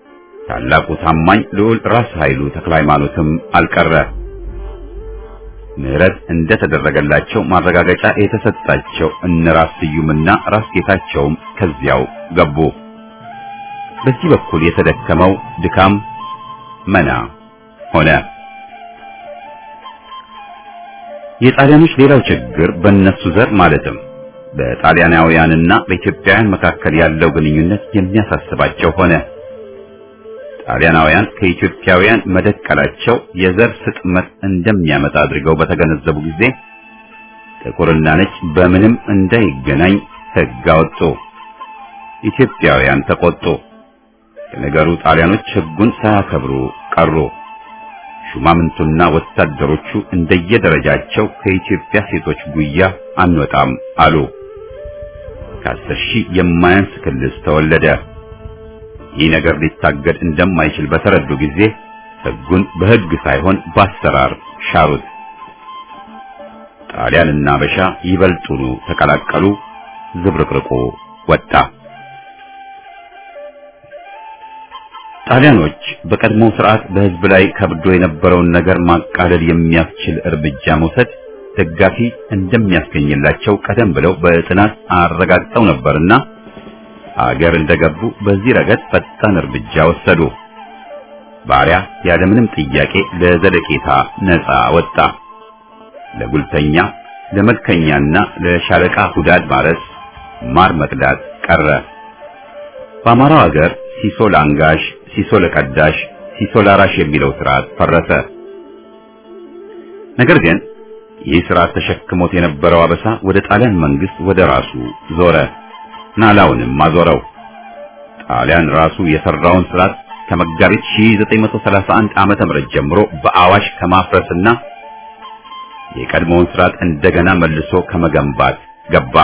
Speaker 1: ታላቁ ታማኝ ልዑል ራስ ኃይሉ ተክለ ሃይማኖትም አልቀረ። ምህረት እንደተደረገላቸው ማረጋገጫ የተሰጣቸው እነ ራስ ስዩምና ራስ ጌታቸውም ከዚያው ገቡ። በዚህ በኩል የተደከመው ድካም መና ሆነ። የጣሊያኖች ሌላው ችግር በእነሱ ዘር ማለትም በጣሊያናውያንና በኢትዮጵያውያን መካከል ያለው ግንኙነት የሚያሳስባቸው ሆነ። ጣሊያናውያን ከኢትዮጵያውያን መደቀላቸው የዘር ስጥመት እንደሚያመጣ አድርገው በተገነዘቡ ጊዜ ጥቁርና ነጭ በምንም እንዳይገናኝ ሕግ አወጡ። ኢትዮጵያውያን ተቆጡ። የነገሩ ጣሊያኖች ሕጉን ሳያከብሩ ቀሩ። ሹማምንቱና ወታደሮቹ እንደየደረጃቸው ከኢትዮጵያ ሴቶች ጉያ አንወጣም አሉ። ከአስር ሺህ የማያንስ ክልስ ተወለደ። ይህ ነገር ሊታገድ እንደማይችል በተረዱ ጊዜ ሕጉን በሕግ ሳይሆን በአሰራር ሻሩት። ጣሊያንና አበሻ ይበልጡኑ ተቀላቀሉ። ዝብርቅርቁ ወጣ። ጣሊያኖች በቀድሞው ስርዓት በሕዝብ ላይ ከብዶ የነበረውን ነገር ማቃለል የሚያስችል እርምጃ መውሰድ ደጋፊ እንደሚያስገኝላቸው ቀደም ብለው በጥናት አረጋግጠው ነበርና አገር እንደገቡ በዚህ ረገድ ፈጣን እርምጃ ወሰዱ። ባሪያ ያለምንም ጥያቄ ለዘለቄታ ነፃ ወጣ። ለጉልተኛ፣ ለመልከኛና ለሻለቃ ሁዳድ ማረስ፣ ማር መቅዳት ቀረ። በአማራው አገር ሲሶ ለአንጋሽ፣ ሲሶ ለቀዳሽ፣ ሲሶ ላራሽ የሚለው ስርዓት ፈረሰ። ነገር ግን ይህ ስርዓት ተሸክሞት የነበረው አበሳ ወደ ጣሊያን መንግስት ወደ ራሱ ዞረ። ናላውንም አዞረው። ጣሊያን ራሱ የሰራውን ስርዓት ከመጋቢት 1931 ዓመተ ምህረት ጀምሮ በአዋሽ ከማፍረስና የቀድሞውን ስርዓት እንደገና መልሶ ከመገንባት ገባ።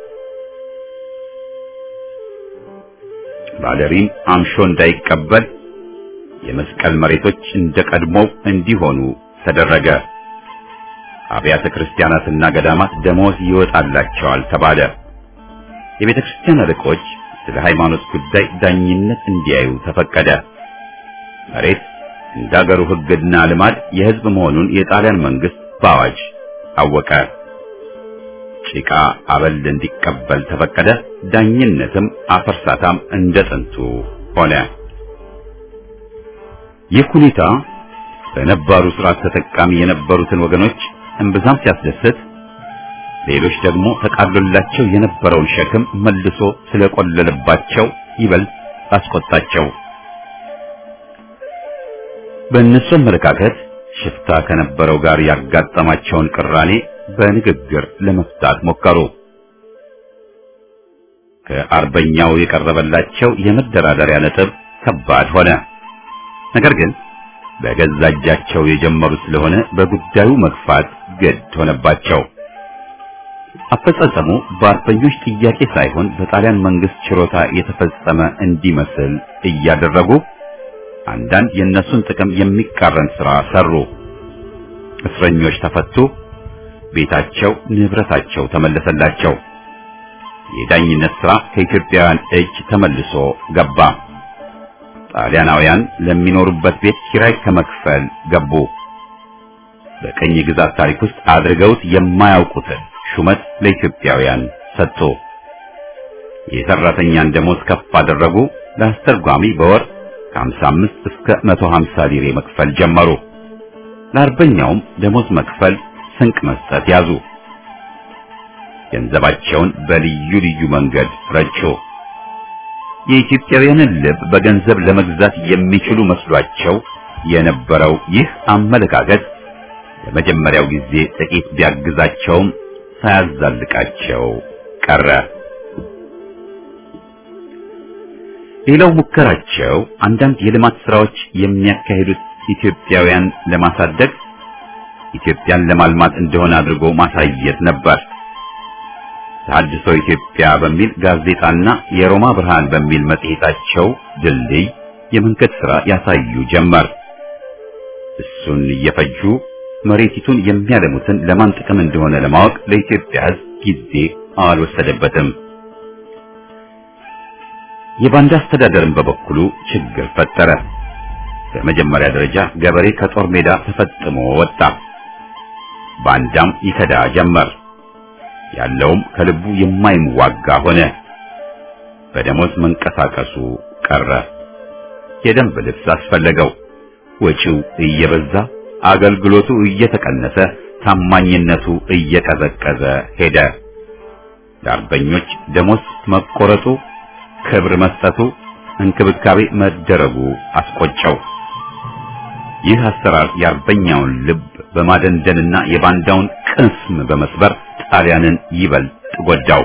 Speaker 1: ባለሪም አምሾ እንዳይቀበል የመስቀል መሬቶች እንደ ቀድሞው እንዲሆኑ ተደረገ። አብያተ ክርስቲያናትና ገዳማት ደሞዝ ይወጣላቸዋል ተባለ። የቤተ ክርስቲያን አለቆች ስለ ሃይማኖት ጉዳይ ዳኝነት እንዲያዩ ተፈቀደ። መሬት እንደ አገሩ ሕግና ልማድ የሕዝብ መሆኑን የጣሊያን መንግስት በአዋጅ አወቀ። ጭቃ አበል እንዲቀበል ተፈቀደ። ዳኝነትም አፈርሳታም እንደ ጥንቱ ሆነ። ይህ ሁኔታ በነባሩ ስርዓት ተጠቃሚ የነበሩትን ወገኖች እምብዛም ሲያስደስት ሌሎች ደግሞ ተቃሎላቸው የነበረውን ሸክም መልሶ ስለቆለለባቸው ይበልጥ አስቆጣቸው። በእነሱ አመለካከት ሽፍታ ከነበረው ጋር ያጋጠማቸውን ቅራኔ በንግግር ለመፍታት ሞከሩ። ከአርበኛው የቀረበላቸው የመደራደሪያ ነጥብ ከባድ ሆነ። ነገር ግን በገዛ እጃቸው የጀመሩ ስለሆነ በጉዳዩ መግፋት ግድ ሆነባቸው። አፈጻጸሙ በአርበኞች ጥያቄ ሳይሆን በጣሊያን መንግስት ችሮታ የተፈጸመ እንዲመስል እያደረጉ አንዳንድ የእነሱን ጥቅም የሚቃረን ሥራ ሰሩ። እስረኞች ተፈቱ። ቤታቸው፣ ንብረታቸው ተመለሰላቸው። የዳኝነት ሥራ ከኢትዮጵያውያን እጅ ተመልሶ ገባ። ጣሊያናውያን ለሚኖሩበት ቤት ኪራይ ከመክፈል ገቡ። በቀኝ ግዛት ታሪክ ውስጥ አድርገውት የማያውቁትን ሹመት ለኢትዮጵያውያን ሰጥቶ የሰራተኛን ደሞዝ ከፍ አደረጉ። ለአስተርጓሚ በወር ከ55 እስከ 150 ሊሬ መክፈል ጀመሩ። ለአርበኛውም ደሞዝ መክፈል፣ ስንቅ መስጠት ያዙ። ገንዘባቸውን በልዩ ልዩ መንገድ ረጩ። የኢትዮጵያውያንን ልብ በገንዘብ ለመግዛት የሚችሉ መስሏቸው የነበረው ይህ አመለካከት ለመጀመሪያው ጊዜ ጥቂት ቢያግዛቸውም ሳያዛልቃቸው ቀረ። ሌላው ሙከራቸው አንዳንድ የልማት ስራዎች የሚያካሂዱት ኢትዮጵያውያን ለማሳደግ ኢትዮጵያን ለማልማት እንደሆነ አድርጎ ማሳየት ነበር። ተሐድሶ ኢትዮጵያ በሚል ጋዜጣና የሮማ ብርሃን በሚል መጽሔታቸው ድልድይ የመንገድ ሥራ ያሳዩ ጀመር። እሱን እየፈጁ መሬቲቱን የሚያለሙትን ለማን ጥቅም እንደሆነ ለማወቅ ለኢትዮጵያ ሕዝብ ጊዜ አልወሰደበትም። የባንዳ አስተዳደርን በበኩሉ ችግር ፈጠረ። በመጀመሪያ ደረጃ ገበሬ ከጦር ሜዳ ተፈጥሞ ወጣ። ባንዳም ይከዳ ጀመር። ያለውም ከልቡ የማይዋጋ ሆነ። በደሞዝ መንቀሳቀሱ ቀረ። የደንብ ልብስ አስፈለገው። ወጪው እየበዛ አገልግሎቱ እየተቀነሰ ታማኝነቱ እየቀዘቀዘ ሄደ። ለአርበኞች ደሞዝ መቆረጡ፣ ክብር መስጠቱ፣ እንክብካቤ መደረጉ አስቆጨው። ይህ አሰራር የአርበኛውን ልብ በማደንደንና የባንዳውን ቅስም በመስበር ጣሊያንን ይበልጥ ጎዳው።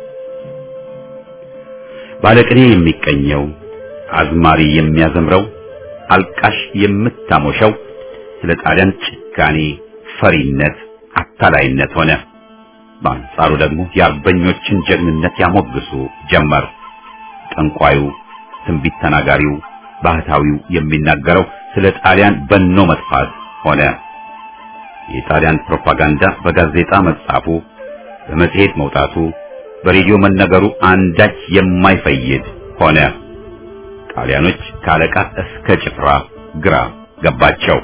Speaker 1: ባለቅኔ የሚቀኘው፣ አዝማሪ የሚያዘምረው፣ አልቃሽ የምታሞሸው ስለ ጣሊያን ጭካኔ፣ ፈሪነት፣ አታላይነት ሆነ። በአንጻሩ ደግሞ የአርበኞችን ጀግንነት ያሞግሱ ጀመር። ጠንቋዩ፣ ትንቢት ተናጋሪው፣ ባህታዊው የሚናገረው ስለ ጣሊያን በኖ መጥፋት ሆነ። የጣሊያን ፕሮፓጋንዳ በጋዜጣ መጻፉ፣ በመጽሔት መውጣቱ፣ በሬዲዮ መነገሩ አንዳች የማይፈይድ ሆነ። ጣሊያኖች ከአለቃ እስከ ጭፍራ ግራ ገባቸው።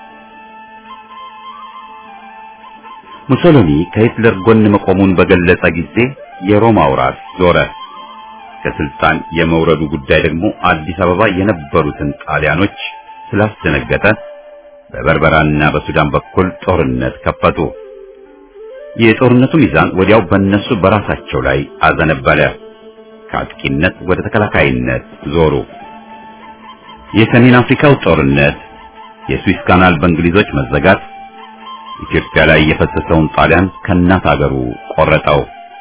Speaker 1: ሙሶሎኒ ከሂትለር ጎን መቆሙን በገለጸ ጊዜ የሮማው ራስ ዞረ። ከስልጣን የመውረዱ ጉዳይ ደግሞ አዲስ አበባ የነበሩትን ጣሊያኖች ስላስደነገጠ በበርበራና በሱዳን በኩል ጦርነት ከፈቱ። የጦርነቱ ሚዛን ወዲያው በእነሱ በራሳቸው ላይ አዘነበለ። ከአጥቂነት ወደ ተከላካይነት ዞሩ። የሰሜን አፍሪካው ጦርነት፣ የስዊስ ካናል በእንግሊዞች መዘጋት ኢትዮጵያ ላይ የፈሰሰውን ጣሊያን ከእናት አገሩ ቆረጠው።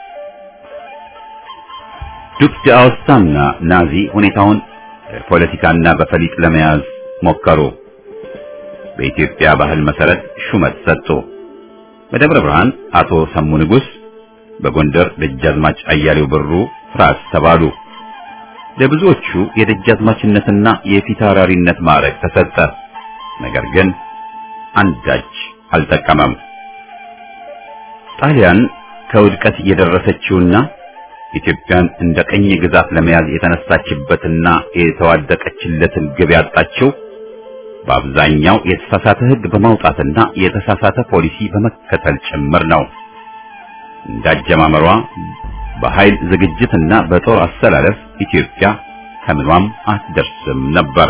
Speaker 1: ዱክ ዳኦስታና ናዚ ሁኔታውን በፖለቲካና በፈሊጥ ለመያዝ ሞከሩ። በኢትዮጵያ ባህል መሰረት ሹመት ሰጡ። በደብረ ብርሃን አቶ ሰሙ ንጉስ፣ በጎንደር ደጃዝማች አያሌው ብሩ ራስ ተባሉ። ለብዙዎቹ የደጃዝማችነትና የፊታውራሪነት ማዕረግ ተሰጠ። ነገር ግን አንዳች አልጠቀመም። ጣሊያን ከውድቀት የደረሰችውና ኢትዮጵያን እንደ ቀኝ ግዛት ለመያዝ የተነሳችበትና የተዋደቀችለትን ግብ ያጣችው በአብዛኛው የተሳሳተ ሕግ በማውጣትና የተሳሳተ ፖሊሲ በመከተል ጭምር ነው። እንዳጀማመሯ በኃይል ዝግጅትና በጦር አሰላለፍ ኢትዮጵያ ከምኗም አትደርስም ነበር።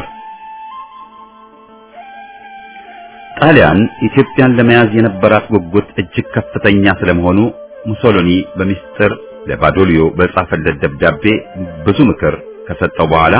Speaker 1: ጣሊያን ኢትዮጵያን ለመያዝ የነበራት ጉጉት እጅግ ከፍተኛ ስለመሆኑ ሙሶሎኒ በሚስጥር ለባዶሊዮ በጻፈለት ደብዳቤ ብዙ ምክር ከሰጠው በኋላ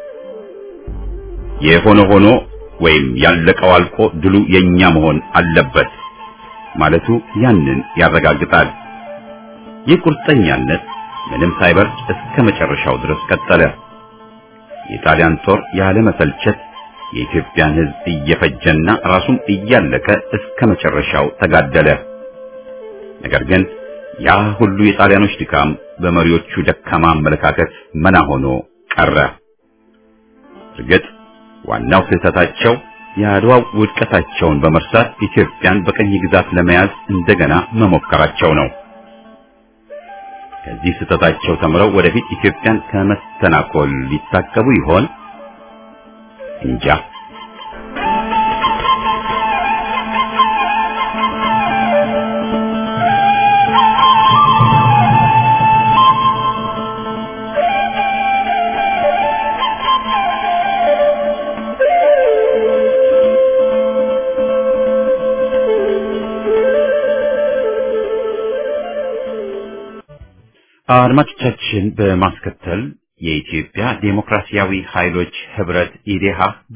Speaker 1: የሆነ ሆኖ ወይም ያለቀው አልቆ ድሉ የኛ መሆን አለበት ማለቱ ያንን ያረጋግጣል። ይህ ቁርጠኛነት ምንም ሳይበርድ እስከ መጨረሻው ድረስ ቀጠለ። የጣሊያን ጦር ያለ መሰልቸት የኢትዮጵያን ሕዝብ እየፈጀና ራሱም እያለቀ እስከ መጨረሻው ተጋደለ። ነገር ግን ያ ሁሉ የጣሊያኖች ድካም በመሪዎቹ ደካማ አመለካከት መና ሆኖ ቀረ። እርግጥ ዋናው ስህተታቸው የአድዋው ውድቀታቸውን በመርሳት ኢትዮጵያን በቀኝ ግዛት ለመያዝ እንደገና መሞከራቸው ነው። ከዚህ ስህተታቸው ተምረው ወደፊት ኢትዮጵያን ከመስተናኮል ሊታቀቡ ይሆን? እንጃ። አድማጮቻችን በማስከተል የኢትዮጵያ ዴሞክራሲያዊ ኃይሎች ህብረት ኢዴሃ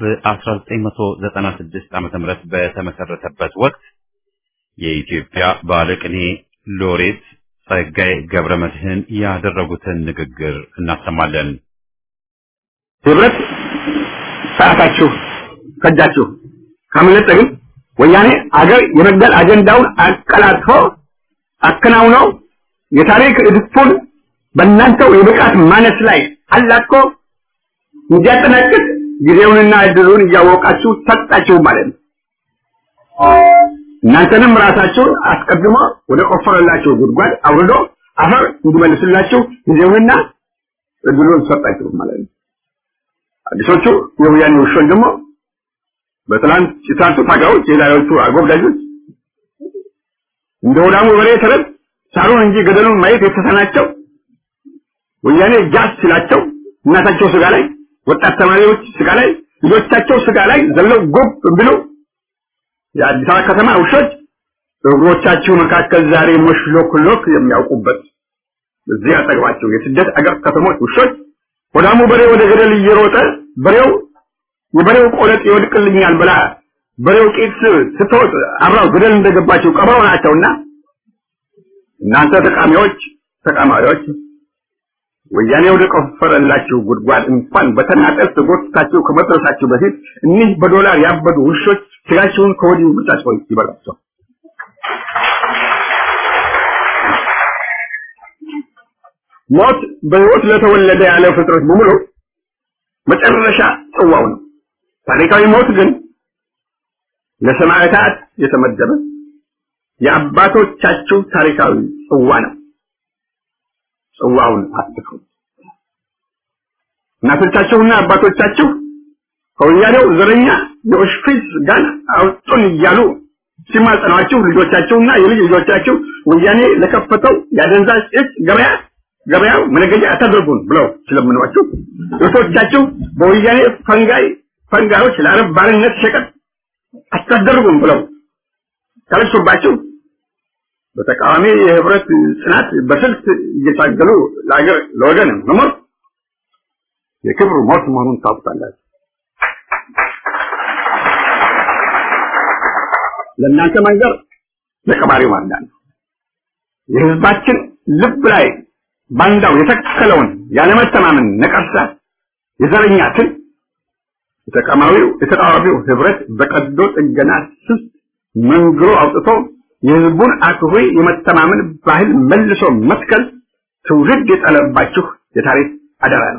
Speaker 1: በ1996 ዓ.ም በተመሰረተበት ወቅት የኢትዮጵያ ባለቅኔ ሎሬት ጸጋዬ ገብረ መድህን ያደረጉትን ንግግር እናሰማለን።
Speaker 3: ህብረት ሰዓታችሁ ከጃችሁ ካመለጠ ግን ወያኔ አገር የመግደል አጀንዳውን አቀላጥፎ አከናውነው የታሪክ እድፉን በእናንተው የብቃት ማነስ ላይ አላቆ እንዲያጠናቅቅ ጊዜውንና እድሉን እያወቃችሁ ሰጣችሁ ማለት ነው። እናንተንም ራሳችሁን አስቀድሞ ወደ ቆፈረላችሁ ጉድጓድ አውርዶ አፈር እንዲመልስላችሁ ጊዜውንና እድሉን ሰጣችሁ ማለት ነው። አዲሶቹ የወያኔ ውሾች ደግሞ በትላንት የትላንቱ ታጋዮች የዛሬዎቹ አጎብዳጆች እንደ ወዳሙ በሬ ተረት ሳሩን እንጂ ገደሉን ማየት የተሳናቸው ወያኔ ጃስ ሲላቸው እናታቸው ስጋ ላይ ወጣት ተማሪዎች ስጋ ላይ ልጆቻቸው ስጋ ላይ ዘለው ጎብ ብሎ የአዲስ አበባ ከተማ ውሾች እግሮቻችሁ መካከል ዛሬ ሞሽሎክሎክ የሚያውቁበት እዚህ አጠገባቸው የስደት አገር ከተሞች ውሾች ወዳሙ በሬ ወደ ገደል እየሮጠ በሬው የበሬው ቆለጥ ይወድቅልኛል ብላ በሬው ቂጥ ስትወጥ አብራው ገደል እንደገባቸው ቀበሮ ናቸውና እናንተ ተቃሚዎች ተቃማሪዎች ወያኔ ወደ ቆፈረላችሁ ጉድጓድ እንኳን በተናጠል ተጎትታችሁ ከመድረሳችሁ በፊት እኒህ በዶላር ያበዱ ውሾች ስጋችሁን ከወዲሁ ብቻቸው ይበላቸው። ሞት በሕይወት ለተወለደ ያለ ፍጥረት በሙሉ መጨረሻ ጽዋው ነው። ታሪካዊ ሞት ግን ለሰማዕታት የተመደበ የአባቶቻችሁ ታሪካዊ ጽዋ ነው። ጽዋውን አትፉ። እናቶቻችሁና አባቶቻችሁ ከወያኔው ዘረኛ የኦሽፒስ ጋር አውጡን እያሉ ሲማጸኗችሁ ልጆቻችሁና የልጅ ልጆቻችሁ ወያኔ ለከፈተው የአደንዛዥ እጽ ገበያ ገበያው መነገጃ አታደርጉን ብለው ስለምኗችሁ እህቶቻችሁ በወያኔ ፈንጋይ ፈንጋዮች ለአረብ ባርነት ሸቀጥ አታደርጉን ብለው ካለሱባችሁ በተቃዋሚ የህብረት ጽናት በስልት እየታገሉ ለአገር ለወገን መሞት የክብሩ ሞት መሆኑን ታውቁታላችሁ። ለእናንተ መንገር ለቀባሪው ማርዳን ነው። የህዝባችን ልብ ላይ ባንዳው የተከለውን ያለመተማመን ነቀርሳ የዘረኛ ትል የተቃዋሚው የተቃዋሚው ህብረት በቀዶ ጥገና ስስ መንግሮ አውጥቶ የህዝቡን አክብሮ የመተማመን ባህል መልሶ መትከል ትውልድ የጠለባችሁ የታሪክ አደራ ነው።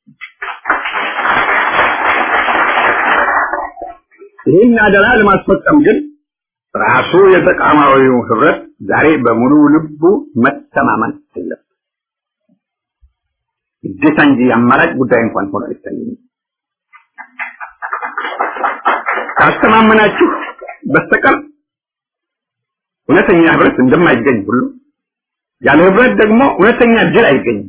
Speaker 3: ይህን አደራ ለማስፈጸም ግን ራሱ የተቃዋሚው ህብረት ዛሬ በሙሉ ልቡ መተማመን አለበት። ግዴታ እንጂ አማራጭ ጉዳይ እንኳን ሆኖ አይታይም። ካስተማመናችሁ በስተቀር እውነተኛ ህብረት እንደማይገኝ ሁሉ ያለ ህብረት ደግሞ እውነተኛ ድል አይገኝም።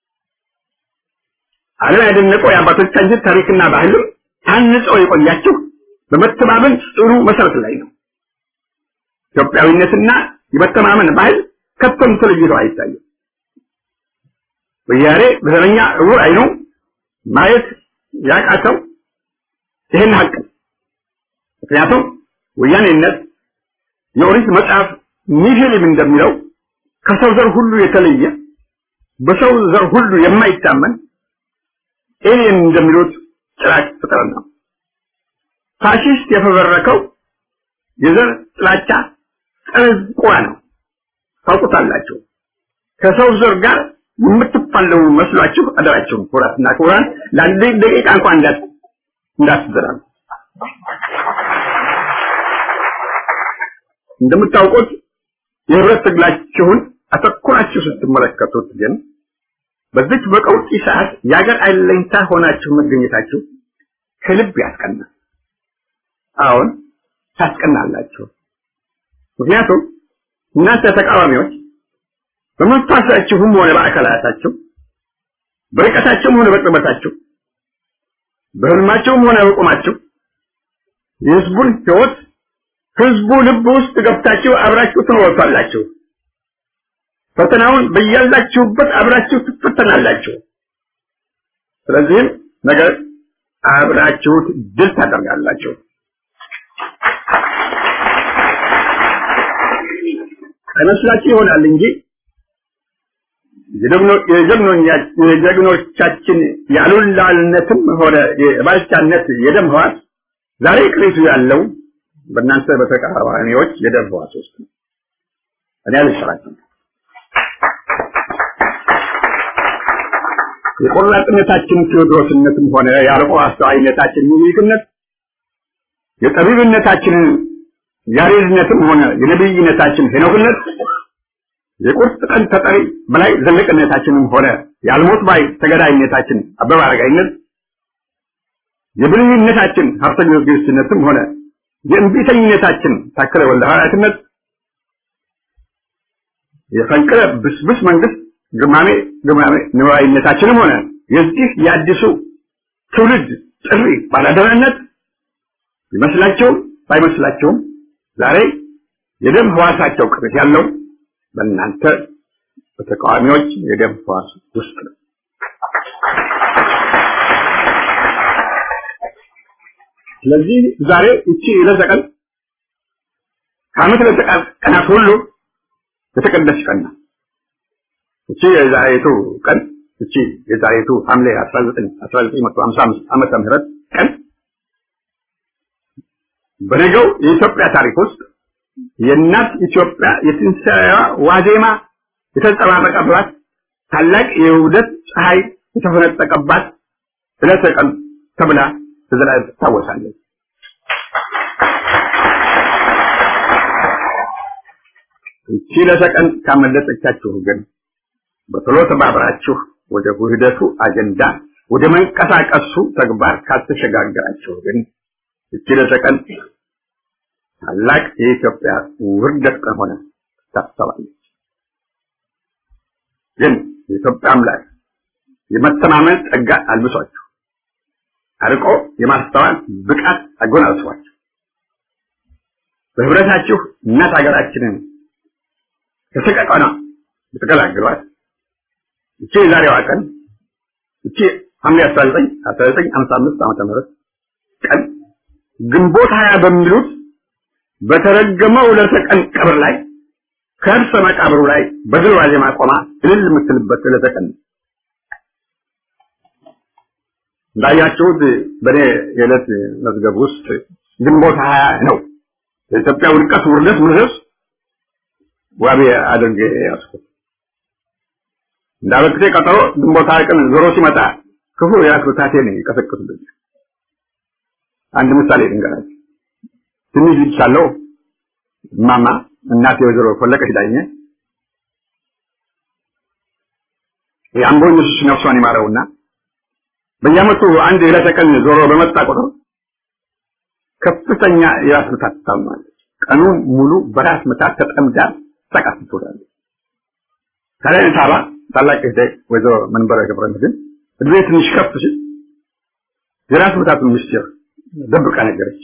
Speaker 3: ዓለም ያደነቀው የአባቶቻችን ታሪክና ባህልም ታንጸው የቆያችሁ በመተማመን ጽኑ መሰረት ላይ ነው። ኢትዮጵያዊነትና የመተማመን ባህል ከቶም ተለይቶ አይታይም። ወያኔ በዘረኛ እውር አይኑ ማየት ያቃተው ይህን ሀቅ ነው። ምክንያቱም ወያኔነት የኦሪት መጽሐፍ ኒሂሊም እንደሚለው ከሰው ዘር ሁሉ የተለየ በሰው ዘር ሁሉ የማይታመን ኤሊየን እንደሚሉት ጭራቅ ፍጥረት ነው። ፋሺስት የፈበረከው የዘር ጥላቻ ጠርዝ ቁራ ነው። ታውቁታላችሁ። ከሰው ዘር ጋር የምትፋለሙ መስሏችሁ አደራችሁ ኩራትና ኩራን ለአንድ ደቂቃ እንኳን እንዳት እንዳትዘራሉ። እንደምታውቁት የህብረት ትግላችሁን አተኩራችሁ ስትመለከቱት ግን በዚች በቀውጢ ሰዓት የአገር አለኝታ ሆናችሁ መገኘታችሁ ከልብ ያስቀናል። አሁን ታስቀናላችሁ። ምክንያቱም እናንተ ተቃዋሚዎች በመንፈሳችሁም ሆነ በአካላታችሁ በርቀታችሁም ሆነ በቅርበታችሁ በህልማችሁም ሆነ በቁማችሁ የህዝቡን ህይወት ህዝቡ ልብ ውስጥ ገብታችሁ አብራችሁ ትኖሩታላችሁ። ፈተናውን በያላችሁበት አብራችሁ ትፈተናላችሁ። ስለዚህም ነገር አብራችሁት ድል ታደርጋላችሁ። አይመስላችሁ ይሆናል እንጂ የጀግኖቻችን የአሉላልነትም ሆነ የባልቻነት የደም ህዋስ ዛሬ ቅሪቱ ያለው በእናንተ በተቃዋሚዎች የደም ህዋስ ውስጥ ነው። እኔ አልሰራችም። የቆራጥነታችን ቴዎድሮስነትም ሆነ የአርቆ አስተዋይነታችን ሚኒልክነት የጠቢብነታችን ያሬድነትም ሆነ የነብይነታችን ሄኖክነት የቁርጥ ቀን ተጠሪ በላይ ዘለቅነታችንም ሆነ የአልሞት ባይ ተገዳይነታችን አበበ አረጋይነት የብልህነታችን ሀብተ ጊዮርጊስነትም ሆነ የእንቢተኝነታችን ታከለ ወልደ ሐዋርያትነት የፈንቅለ ብስብስ መንግስት ግማሜ ግማሜ ንዋይነታችንም ሆነ የዚህ የአዲሱ ትውልድ ጥሪ ባላደራነት ቢመስላቸውም ባይመስላቸውም ዛሬ የደም ህዋሳቸው ቅርት ያለው በእናንተ በተቃዋሚዎች የደም ህዋስ ውስጥ ነው። ስለዚህ ዛሬ እቺ ዕለተ ቀን ከዓመት ዕለተ ቀናት ሁሉ የተቀደሰች ቀን ናት። እቺ የዛሬቱ ቀን እቺ የዛሬቱ ሐምሌ 19 1955 ዓመተ ምህረት ቀን በነገው የኢትዮጵያ ታሪክ ውስጥ የእናት ኢትዮጵያ የትንሣኤዋ ዋዜማ የተንጸባረቀባት ታላቅ የውደት ፀሐይ የተፈነጠቀባት ዕለተ ቀን ተብላ ተዘላለም ትታወሳለች። እቺ ዕለተ ቀን ካመለጠቻችሁ ግን በቶሎ ተባብራችሁ ወደ ውህደቱ አጀንዳ ወደ መንቀሳቀሱ ተግባር ካልተሸጋገራችሁ ግን እቺ ዕለተ ቀን ታላቅ የኢትዮጵያ ውርደት ቀን ሆነ ታሰባለች። ግን የኢትዮጵያ አምላክ የመተማመን ጸጋ አልብሷችሁ አርቆ የማስተዋል ብቃት አጎናጽፏችሁ በህብረታችሁ እናት ሀገራችንን ከሰቀቀና ብትገላግሏት እቺ የዛሬዋ ቀን እቺ ሐምሌ 19 1955 ዓመተ ምህረት ቀን ግንቦት ሀያ በሚሉት በተረገመው ዕለተ ቀን ቀብር ላይ ከእርሰ መቃብሩ ላይ በድል ዋዜማ ቆማ እልል የምትልበት ዕለተ ቀን እንዳያችሁት በእኔ የዕለት መዝገብ ውስጥ ግንቦት ሀያ ነው የኢትዮጵያ ውድቀት ውርደት ምርስ ዋቢ አድርጌ ያስኩት እንዳበክቴ ቀጠሮ ግንቦት ሀያ ቀን ዞሮ ሲመጣ ክፉ የአክብታቴን ይቀሰቅሱብኝ አንድ ምሳሌ ልንገራችሁ ትንሽ ልጅ ሳለሁ እማማ እናቴ ወይዘሮ ፈለቀች ዳኘ የአምቦ ኢየሱስ ነፍሷን ይማረውና በየዓመቱ አንድ ዕለተ ቀን ዞሮ በመጣ ቁጥር ከፍተኛ የራስ ምታት ትታመማለች። ቀኑን ሙሉ በራስ ምታት ተጠምዳ ተቃት ትውላለች። ታዲያ ሳባ ታላቅ እህቴ ወይዘሮ መንበረ ገብረ መድኅን እድሜ ትንሽ ከፍ ሲል የራስ ምታቱን ምስጢር ደብቃ ነገረች።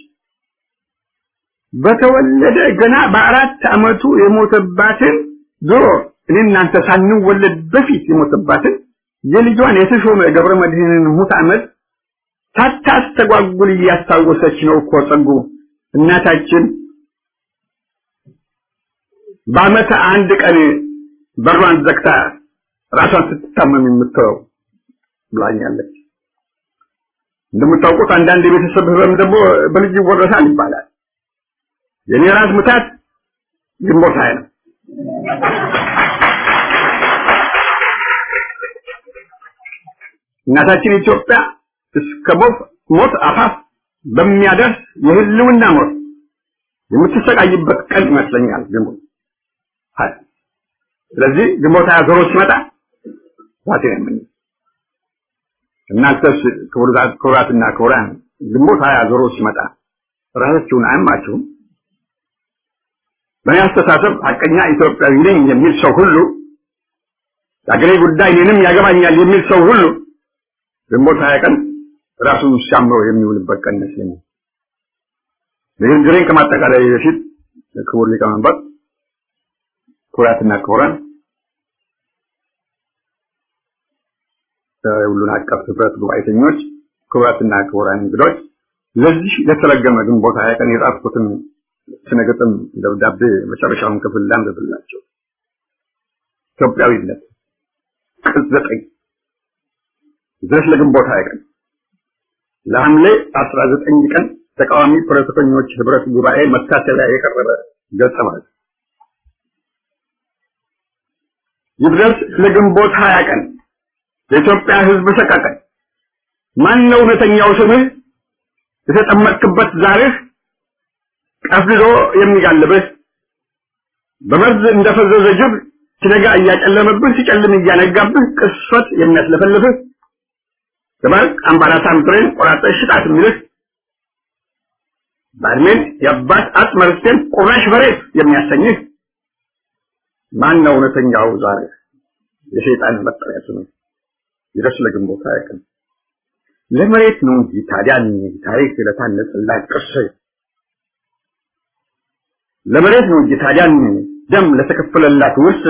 Speaker 3: በተወለደ ገና በአራት ዓመቱ የሞተባትን ድሮ እኔ እናንተ ሳንወለድ በፊት የሞተባትን የልጇን የተሾመ ገብረ መድኅንን ሙት ዓመት ሳታስተጓጉል እያስታወሰች ነው እኮ ጸጉ እናታችን በዓመት አንድ ቀን በሯን ዘግታ ራሷን ስትታመም የምትተው ብላኛለች። እንደምታውቁት አንዳንድ የቤተሰብ ህመም ደግሞ በልጅ ይወረሳል ይባላል። የኔ ራስ ምታት ግንቦት ሃያ ነው። እናታችን ኢትዮጵያ እስከ ሞት አፋፍ በሚያደርስ የህልውና ሞት የምትሰቃይበት ቀን ይመስለኛል ግንቦት ሀያ። ስለዚህ ግንቦት ሀያ ዞሮ ሲመጣ ዋቴ ነው እናንተስ ክቡራትና ክቡራን ግንቦት ሀያ ዞሮ ሲመጣ ራሳችሁን አያማችሁም? በእኔ አስተሳሰብ ሀቀኛ ኢትዮጵያዊ ነኝ የሚል ሰው ሁሉ የአገሬ ጉዳይ እኔንም ያገባኛል የሚል ሰው ሁሉ ግንቦት ሀያ ቀን ራሱን ሲያምረው የሚውልበት ቀን ይመስለኛል። ንግግሬን ከማጠቃላይ በፊት ክቡር ሊቀመንበር፣ ክቡራትና ክቡራን ሁሉን አቀፍ ህብረት ጉባኤተኞች፣ ክቡራትና ክቡራን እንግዶች ለዚህ ለተረገመ ግንቦት ሀያ ቀን የጻፍኩትን ስነ ግጥም ደብዳቤ መጨረሻውን ክፍል ላንብብላቸው። ኢትዮጵያዊነት ቅጽ ዘጠኝ ድረስ ለግንቦት ሀያ ቀን ለሐምሌ አስራ ዘጠኝ ቀን ተቃዋሚ ፖለቲከኞች ህብረት ጉባኤ መታሰቢያ የቀረበ ገጸ ማለት ይድረስ ለግንቦት ሀያ ቀን የኢትዮጵያ ህዝብ ሰቀቀን ማን ነው እውነተኛው ስምህ የተጠመቅክበት ዛርህ ቀፍድዶ የሚጋልብህ በመርዝ እንደፈዘዘ ጅብ ሲነጋ እያጨለመብህ ሲጨልም እያነጋብህ ቅስፈት የሚያስለፈልፍህ ደባርቅ አምባላታም ብሬን ቆራጠሽ ሽጣት የሚልህ ባድሜን የአባት አጽመ ርስቴን ቁራሽ በሬት የሚያሰኝህ ማን ነው እውነተኛው ዛሬ የሸይጣን መጠሪያ ስሙ ይድረስ ለግንቦት አያውቅም ለመሬት ነው እንጂ ታዲያ ታሪክ ለታነጸላት ቅርስ ለመሬት ነው እንጂ ታዲያ ደም ለተከፈለላት ውርስ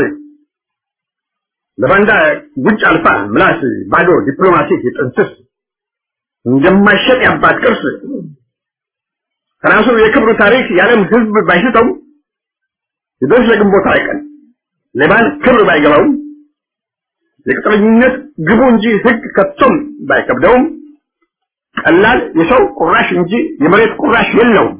Speaker 3: ለባንዳ ጉንጭ አልፋ ምላስ ባዶ ዲፕሎማሲ የጥንስስ እንደማይሸጥ ያባት ቅርስ ከራሱ የክብሩ ታሪክ የዓለም ሕዝብ ባይስተው ይድረስ ለግንቦት አይቀን ሌባን ክብር ባይገባውም የቅጥረኝነት ግቡ እንጂ ሕግ ከቶም ባይከብደውም ቀላል የሰው ቁራሽ እንጂ የመሬት ቁራሽ የለውም።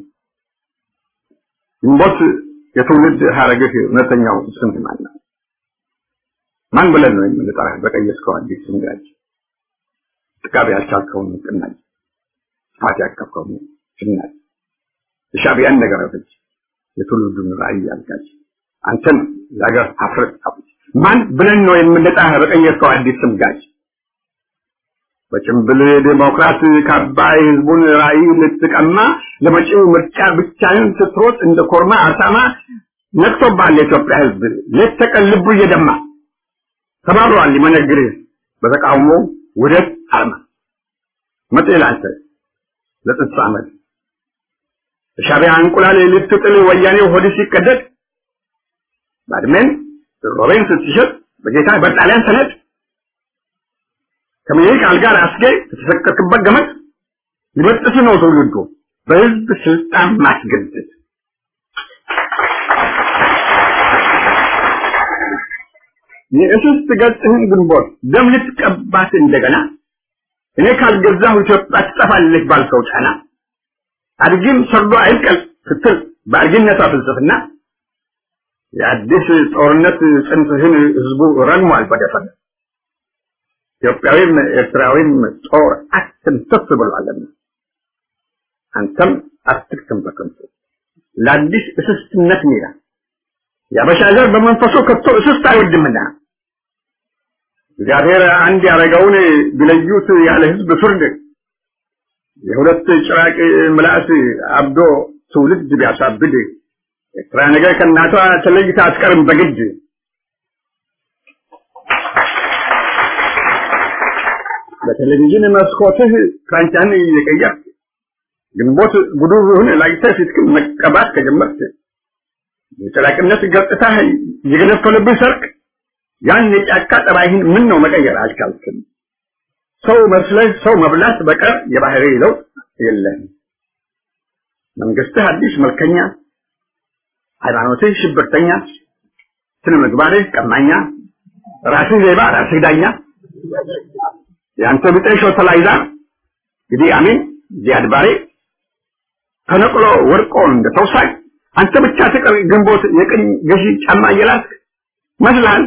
Speaker 3: ግንቦት የትውልድ ሀረግህ እውነተኛው ስም ማን ነው? ማን ብለን ነው የምንጠራህ? በቀየስከው አዲስ ስም ጋጅ ጥጋብ ያልቻልከውን ቅናጅ ጥፋት ያቀፍከውን ጭናጅ የሻዕቢያን ነገር አፈጅ የትውልዱን ራዕይ ያልጋጅ አንተን የሀገር ሀፍረት አፍጅ ማን ብለን ነው የምንጠራህ? በቀየስከው አዲስ ስም ጋጅ በጭምብል ዴሞክራት ካባ የህዝቡን ራዕይ ልትቀማ ለመጪው ምርጫ ብቻህን ስትሮጥ እንደ ኮርማ አሳማ ነቅቶብሃል የኢትዮጵያ ህዝብ ሌት ተቀን ልቡ እየደማ ተባብሯል ሊመነግርህ በተቃውሞ ውደት አርማ መጤ ላንተ ለጥንት ዓመት በሻዕቢያ እንቁላል ልትጥል ወያኔው ሆድ ሲቀደድ ባድሜን ሮቤን ስትሸጥ በጌታ በጣሊያን ሰነድ ከምኒልክ አልጋ አስጌ ከተሰቀልክበት ገመድ ሊበጥስ ነው ትውልዱ በህዝብ ስልጣን ማስገደድ የእስስት ገጽህን ግንቦት ደም ልትቀባት እንደገና እኔ ካልገዛሁ ኢትዮጵያ ትጠፋለች ባልከው ጫና አድጊም ሰርዶ አይብቀል ስትል በአድጊነቷ ፍልስፍና የአዲስ ጦርነት ጽንፍህን ህዝቡ ረግሟል በደፈነ ኢትዮጵያዊም ኤርትራዊም ጦር አትንተፍ ብሏልና አንተም አትክተም በከንቱ ለአዲስ እስስትነት ሜዳ የአበሻ ዘር በመንፈሱ ከቶ እስስት አይወድምና እግዚአብሔር አንድ ያደረገውን ቢለዩት ያለ ህዝብ ፍርድ የሁለት ጭራቅ ምላስ አብዶ ትውልድ ቢያሳብድ ኤርትራ ነገር ከእናቷ ተለይታ አትቀርም በግድ በቴሌቪዥን መስኮትህ ክራንቻን እየቀየርክ ግንቦት ጉዱሩህን ላይተህ ፊትክን መቀባት ከጀመርክ የጨላቅነት ገጽታህ የገነፈለብህ ሰርቅ ያን የጫካ ጠባይህን ምን ነው መቀየር አልቻልክም? ሰው መስለህ ሰው መብላት በቀር የባህሪ ለውጥ የለህም። መንግስትህ አዲስ መልከኛ፣ ሃይማኖትህ ሽብርተኛ፣ ስነ ምግባርህ ቀማኛ፣ ራስህ ሌባ፣ ራስህ ዳኛ፣ የአንተ ብጤ ሾተላይዛ እንግዲህ አሚን ዚያድ ባሬ ተነቅሎ ወርቆ እንደ ተውሳይ አንተ ብቻ ትቀር ግንቦት የቅኝ ገዢ ጫማ እየላስክ መስላል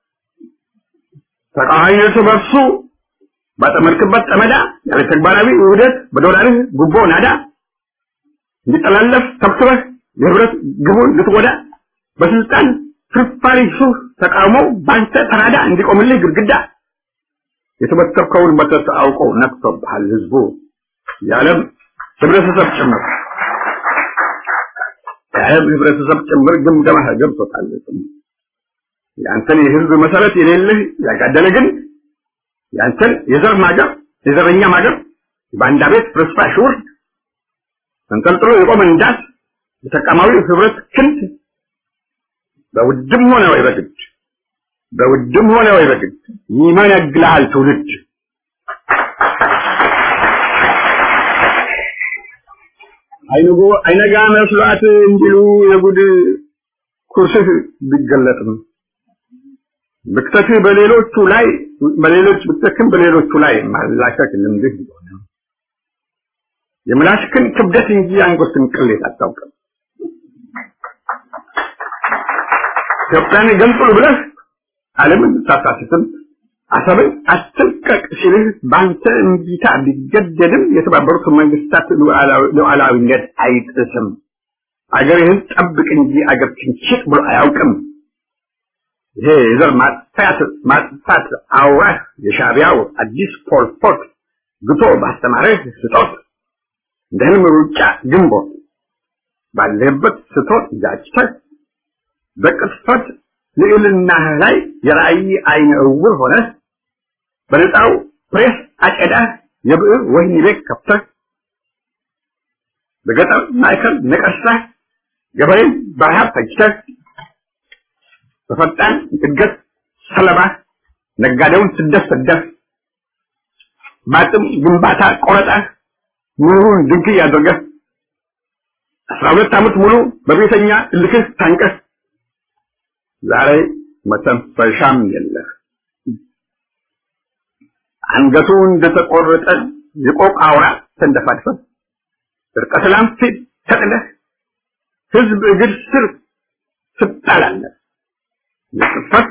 Speaker 3: ተቃዋሚነቱ በርሱ ባጠመድክበት ጠመዳ ያለ ተግባራዊ ውህደት በዶላርህ ጉቦ ናዳ እንዲጠላለፍ ተብትበህ የህብረት ግቡን ልትጎዳ በስልጣን ፍርፋሪ ሱፍ ተቃውሞው ባንተ ተራዳ እንዲቆምልህ ግድግዳ የተበተብከውን መተት አውቆ ነቅቶብሃል ህዝቡ የዓለም ህብረተሰብ ጭምር የዓለም ህብረተሰብ ጭምር ግምገማህ ገብቶታል። ያንተን የህዝብ መሰረት የሌለህ ያጋደለ ግን ያንተን የዘር ማገር የዘረኛ ማገር በአንዳ ቤት ፍርስራሽ ውርድ ተንጠልጥሎ የቆመ እንዳት የተቃማዊ ህብረት ክንድ በውድም ሆነ ወይ በግድ በውድም ሆነ ወይ በግድ ይመነግልሃል ትውልድ አይንጎ አይነጋ መስሏት እንዲሉ የጉድ ኩርስህ ቢገለጥም ብክተትህ በሌሎቹ ላይ በሌሎች ብክተትህም በሌሎቹ ላይ ማላከክ ልምድህ ቢሆን የምላስክን ክብደት እንጂ አንጎትን ቅሌት አታውቅም። ኢትዮጵያን ገንጥሉ ብለህ ዓለምን ሳታስትም አሰብን አትልቀቅ ሲልህ በአንተ እምቢታ ቢገደድም የተባበሩት መንግስታት ሉዓላዊነት አይጥስም። አገርህን ጠብቅ እንጂ አገርህን ሽጥ ብሎ አያውቅም። ይሄ የዘር ማጥፋት ማጥፋት አውራህ የሻዕቢያው አዲስ ፖልፖት ግቶ ባስተማረህ ስጦት እንደ ህልም ሩጫ ግንቦት ባለህበት ስቶት ጃጭተህ በቅጥፈት ልዕልናህ ላይ የራእይ አይነ እውር ሆነህ በነፃው ፕሬስ አጨዳህ የብዕር ወህኒ ቤት ከፍተህ በገጠር ማዕከል ነቀሳህ ገበሬን በረሃብ ፈጅተህ በፈጣን እድገት ሰለባ ነጋዴውን ስደት ሰደህ በአቅም ግንባታ ቆረጠህ ኑሮን ድንክይ አድርገህ አስራ ሁለት ዓመት ሙሉ በቤተኛ እልክህ ታንቀህ ዛሬ መተንፈሻም የለህ። አንገቱ እንደተቆረጠ የቆቅ አውራ ተንደፋድፈህ እርቀ ሰላም ፊት ተጥለህ ህዝብ እግር ስር ትጣላለህ። የቅጥፈት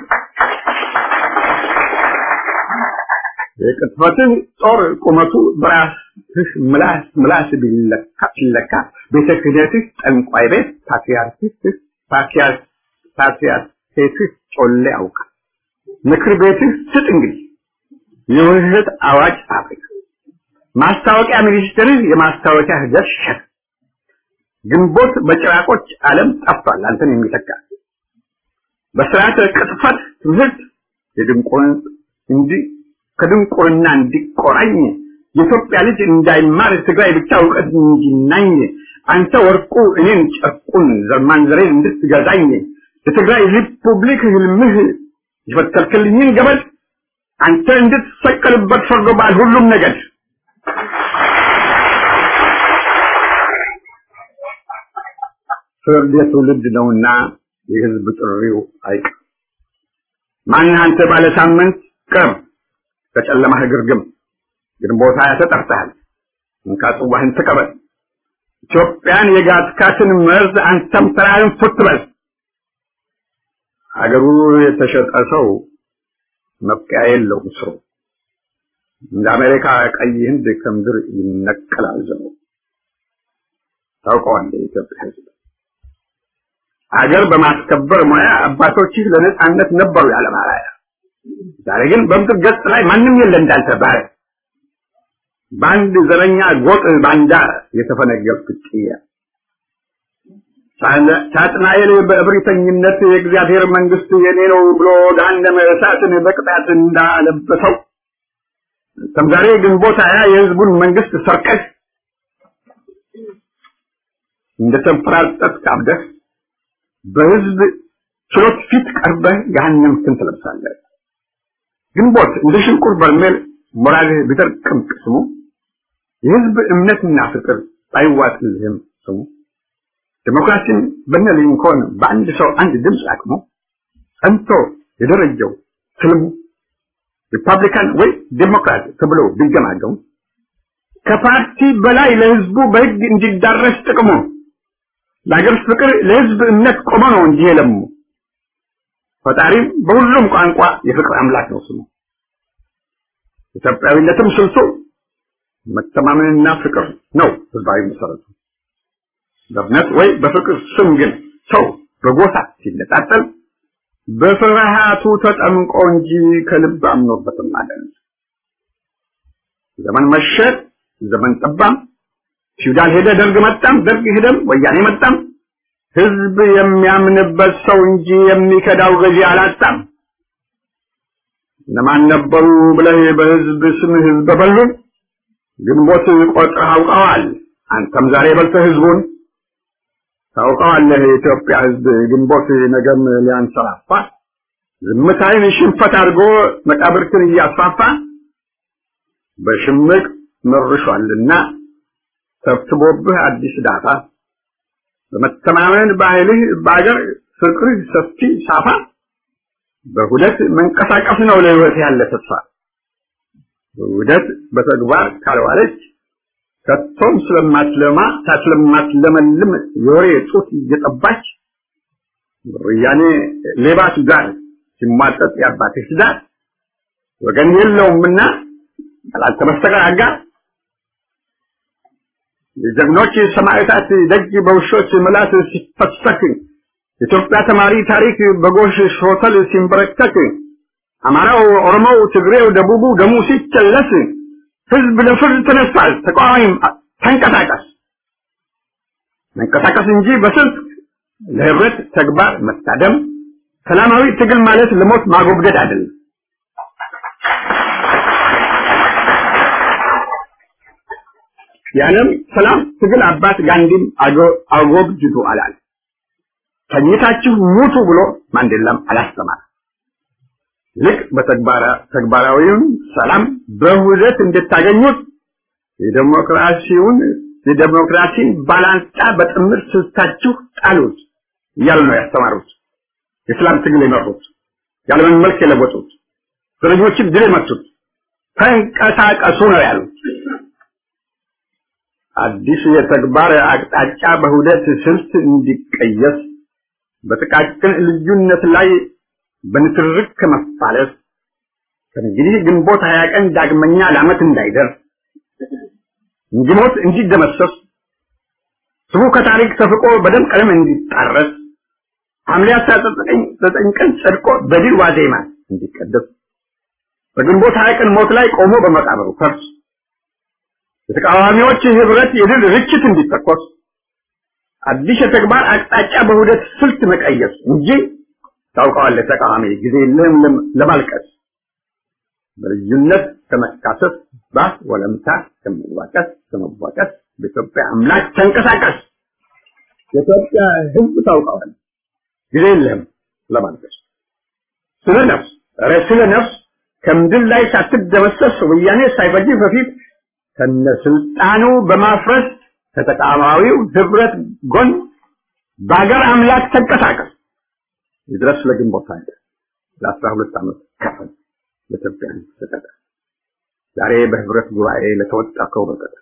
Speaker 3: የቅጥፈትህ ጦር ቁመቱ በራስህ ምላስ ምላስ ቢለካ ሲለካ ቤተ ክህነትህ ጠንቋይ ቤት ፓትርያርክህ ፓትርያርክ ፓትርያርክህ ጮሌ ያውቃል። ምክር ቤትህ ስጥ እንግዲህ የውህደት አዋጅ ፋብሪካ ማስታወቂያ ሚኒስትርህ የማስታወቂያ ሂደት ሸክ ግንቦት በጭራቆች ዓለም ጠፍቷል አንተን የሚተካ በስርዓተ ቅጥፈት ትምህርት የድንቁርን እንዲ ከድንቁርና እንዲቆራኝ የኢትዮጵያ ልጅ እንዳይማር ትግራይ ብቻ እውቀት እንዲናኝ አንተ ወርቁ እኔን ጨርቁን ዘርማንዘሬን እንድትገዛኝ የትግራይ ሪፑብሊክ ህልምህ የፈተልክልኝን ገበል አንተ እንድትሰቀልበት ፈርዶብሃል ሁሉም ነገድ ፍርድ የትውልድ ነውና የህዝብ ጥሪው አይቀር ማን አንተ ባለ ሳምንት ቅርብ ከጨለማህ ግርግም ግንቦት ሃያ ተጠርተሃል እንካ ጽዋህን ተቀበል ኢትዮጵያን የጋትካትን መርዝ አንተም ተራህን ፉት በል ሀገሩ የተሸጠ ሰው መብቂያ የለውም ስሩ እንደ አሜሪካ ቀይ ህንድ ከምድር ይነቀላል ዘሩ ታውቀዋለህ የኢትዮጵያ ህዝብ ሀገር በማስከበር ሙያ አባቶችህ ለነጻነት ነበሩ ያለ ማራያ ዛሬ ግን በምድር ገጽ ላይ ማንም የለ እንዳንተ ባረ በአንድ ዘረኛ ጎጥ ባንዳ የተፈነገልክ ጥያ ሳጥናኤል በእብሪተኝነት የእግዚአብሔር መንግስት የኔ ነው ብሎ ገሃነመ እሳትን በቅጣት እንዳለበሰው ከም ዛሬ ግንቦት ሃያ የህዝቡን መንግስት ሰርቀህ እንደተንፈራጠጥክ አብደህ በህዝብ ችሎት ፊት ቀርበህ ገሃነምክን ትለብሳለህ። ግንቦት እንደ ሽንቁር በርሜል ሞራልህ ቢደርቅም ቅስሙ የህዝብ እምነትና ፍቅር ባይዋጥልህም ስሙ ዲሞክራሲን በነ ሊንኮን በአንድ ሰው አንድ ድምፅ አቅሞ ጸንቶ የደረጀው ትልሙ ሪፐብሊካን ወይ ዴሞክራት ተብሎ ቢገማገሙ ከፓርቲ በላይ ለህዝቡ በህግ እንዲዳረስ ጥቅሙ ለሀገር ፍቅር ለህዝብ እምነት ቆመ ነው እንጂ የለሙ ፈጣሪም በሁሉም ቋንቋ የፍቅር አምላክ ነው ስሙ ኢትዮጵያዊነትም ስልቱ መተማመንና ፍቅር ነው ህዝባዊ መሰረቱ በእምነት ወይ በፍቅር ስም ግን ሰው በጎሳ ሲነጣጠል በፍርሃቱ ተጠምቆ እንጂ ከልብ አምኖበትም አይደለም። ዘመን መሸ፣ ዘመን ጠባም፣ ፊውዳል ሄደ፣ ደርግ መጣም፣ ደርግ ሄደም፣ ወያኔ መጣም፣ ህዝብ የሚያምንበት ሰው እንጂ የሚከዳው ገዢ አላጣም። እነማን ነበሩ ብለህ በህዝብ ስም ህዝብ በሉን ግንቦት ቆጥረህ አውቀዋል። አንተም ዛሬ በልተህ ህዝቡን ታውቀዋለህ። የኢትዮጵያ ህዝብ ግንቦት ነገም ሊያንሰራፋ ዝምታይን ሽንፈት አድርጎ መቃብርትን እያስፋፋ በሽምቅ መርሿልና ተብትቦብህ አዲስ ዳታ በመተማመን ባህልህ በአገር ፍቅርህ ሰፊ ሳፋ በሁለት መንቀሳቀስ ነው ለህይወት ያለ ተስፋ ውህደት በተግባር ካልዋለች ከቶም ስለማትለማ ስለማትለመልም የወሬ ጡት እየጠባች ወያኔ ሌባቱ ጋር ሲሟጠጥ ያባትህ ትዳር ወገን የለውምና ካላንተ በስተቀር አጋር የጀግኖች ሰማዕታት ደጅ በውሾች ምላስ ሲፈሰክ የኢትዮጵያ ተማሪ ታሪክ በጎሽ ሾተል ሲንበረከክ አማራው፣ ኦሮሞው፣ ትግሬው፣ ደቡቡ ደሙ ሲጨለስ ህዝብ ለፍርድ ተነስቷል። ተቃዋሚም ተንቀሳቀስ መንቀሳቀስ እንጂ በስልት ለህብረት ተግባር መታደም ሰላማዊ ትግል ማለት ለሞት ማጎብደድ አይደለም። የዓለም ሰላም ትግል አባት ጋንዲም አጎብድዱ አላል። ተኝታችሁ ሙቱ ብሎ ማንዴላም አላስተማረ። ልክ በተግባራዊውን ሰላም በውህደት እንድታገኙት የዴሞክራሲውን የዴሞክራሲን ባላንጣ በጥምር ስልታችሁ ጣሉት እያሉ ነው ያስተማሩት። የሰላም ትግል የመሩት የዓለምን መልክ የለወጡት እስረኞችን ድል የመቱት ተንቀሳቀሱ ነው ያሉት። አዲሱ የተግባር አቅጣጫ በሁደት ስልት እንዲቀየስ በጥቃቅን ልዩነት ላይ በንትርክ ከመፋለስ ከእንግዲህ ግንቦት ሀያ ቀን ዳግመኛ ለዓመት እንዳይደርስ እንዲሞት እንዲደመሰስ ስሙ ከታሪክ ተፍቆ በደም ቀለም እንዲጣረስ ሐምሌ አስራ ዘጠኝ ቀን ጸድቆ በድል ዋዜማ እንዲቀደስ በግንቦት ሀያ ቀን ሞት ላይ ቆሞ በመቃብሩ ፈርስ የተቃዋሚዎች ህብረት የድል ርችት እንዲተኮስ አዲስ የተግባር አቅጣጫ በሁደት ስልት መቀየስ እንጂ ታውቀዋለህ ተቃዋሚ ጊዜ የለህም ለማልቀስ በልዩነት ከመካሰስ ባስ ወለምታ ከመዋቀስ ከመዋቀስ በኢትዮጵያ አምላክ ተንቀሳቀስ የኢትዮጵያ ህዝብ ታውቀዋለህ ጊዜ የለህም ለማልቀስ ስለ ነፍስ ኧረ ስለ ነፍስ ከምድር ላይ ሳትደመሰስ ወያኔ ሳይፈጅ በፊት ከነስልጣኑ በማፍረስ ከተቃዋሚው ህብረት ጎን በአገር አምላክ ተንቀሳቀስ ይድረስ ለግንቦት ሀያ ለአስራ ሁለት ዓመት ከፈል ለኢትዮጵያ ተሰጠ። ዛሬ በህብረት ጉባኤ ለተወጣከው በቀጠ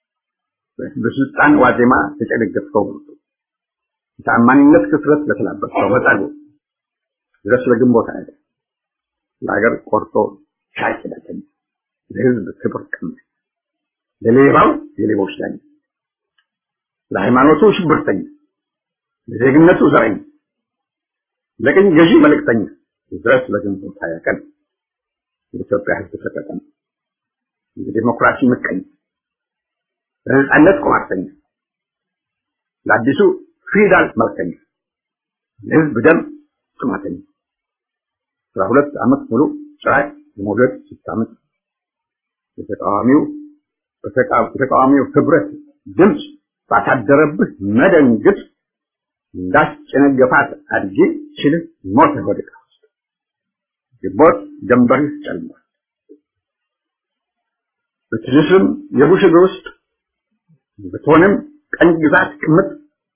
Speaker 3: በስልጣን ዋዜማ ተጨነገፍከው በቀጠ የታማኝነት ክስረት ለተላበስከው በጠጉ ድረስ ለግንቦት ሀያ ለሀገር ቆርጦ ሻይ ዳተኛ ለህዝብ ክብር ቀማኝ ለሌባው የሌቦች ዳኛ ለሃይማኖቱ ሽብርተኛ ለዜግነቱ ዘረኛ ለቅኝ ገዢ መልእክተኛ ድረስ ለግንቦት ሀያ ቀን የኢትዮጵያ ህዝብ ተጠቀም የዲሞክራሲ ምቀኛ ለነጻነት ቁማርተኛ ለአዲሱ ፊውዳል መልከኛ ለህዝብ ደም ጥማተኛ አስራ ሁለት ዓመት ሙሉ ጭራቅ የመውለድ ስታምጥ የተቃዋሚው የተቃዋሚው ህብረት ድምፅ ባሳደረብህ መደንግጥ እንዳስጨነገፋት አድጌ ችልህ ሞት ወድቃ ውስጥ ግንቦት ጀንበርህ ጨልሟል። ብትልስም የቡሽ እግር ውስጥ ብትሆንም ቀኝ ግዛት ቅምጥ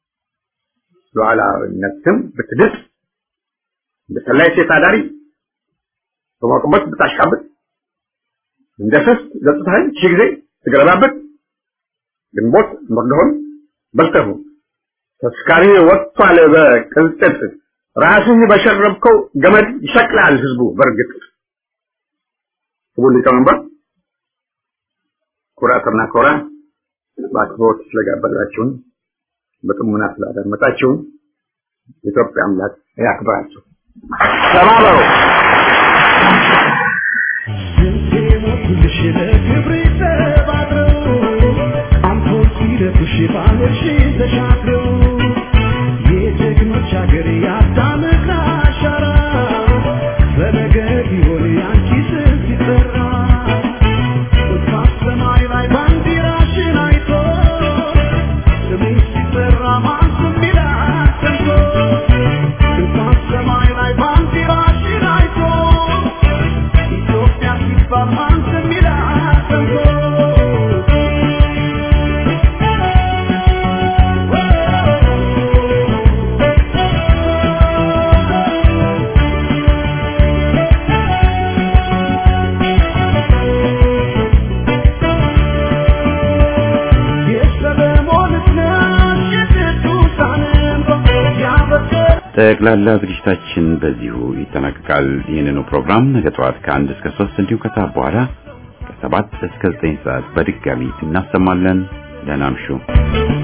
Speaker 3: ሉዓላዊነትም ብትድጥ እንደ ሰላይ ሴት አዳሪ በሞቅበት ብታሽቃብጥ እንደ ስስት ገጽታህን ሺህ ጊዜ ትገለባበት ግንቦት መርዶህን በልተሁ ተስካሪ ወጥቷል በቅልጥጥ ራስህ በሸረብከው ገመድ ይሸቅላል ህዝቡ በእርግጥ ክቡር ሊቀመንበር ኩራትና ኮራ በአክብሮት ስለጋበዛችሁን በጥሙና ስላዳመጣችሁን የኢትዮጵያ አምላክ ያክብራችሁ ተባበሩ
Speaker 1: ጠቅላላ ዝግጅታችን በዚሁ ይጠናቀቃል። ይህንኑ ፕሮግራም ነገ ጠዋት ከአንድ እስከ ሶስት እንዲሁም ከሰዓት በኋላ ከሰባት እስከ ዘጠኝ ሰዓት በድጋሚ እናሰማለን። ደህና እምሹ።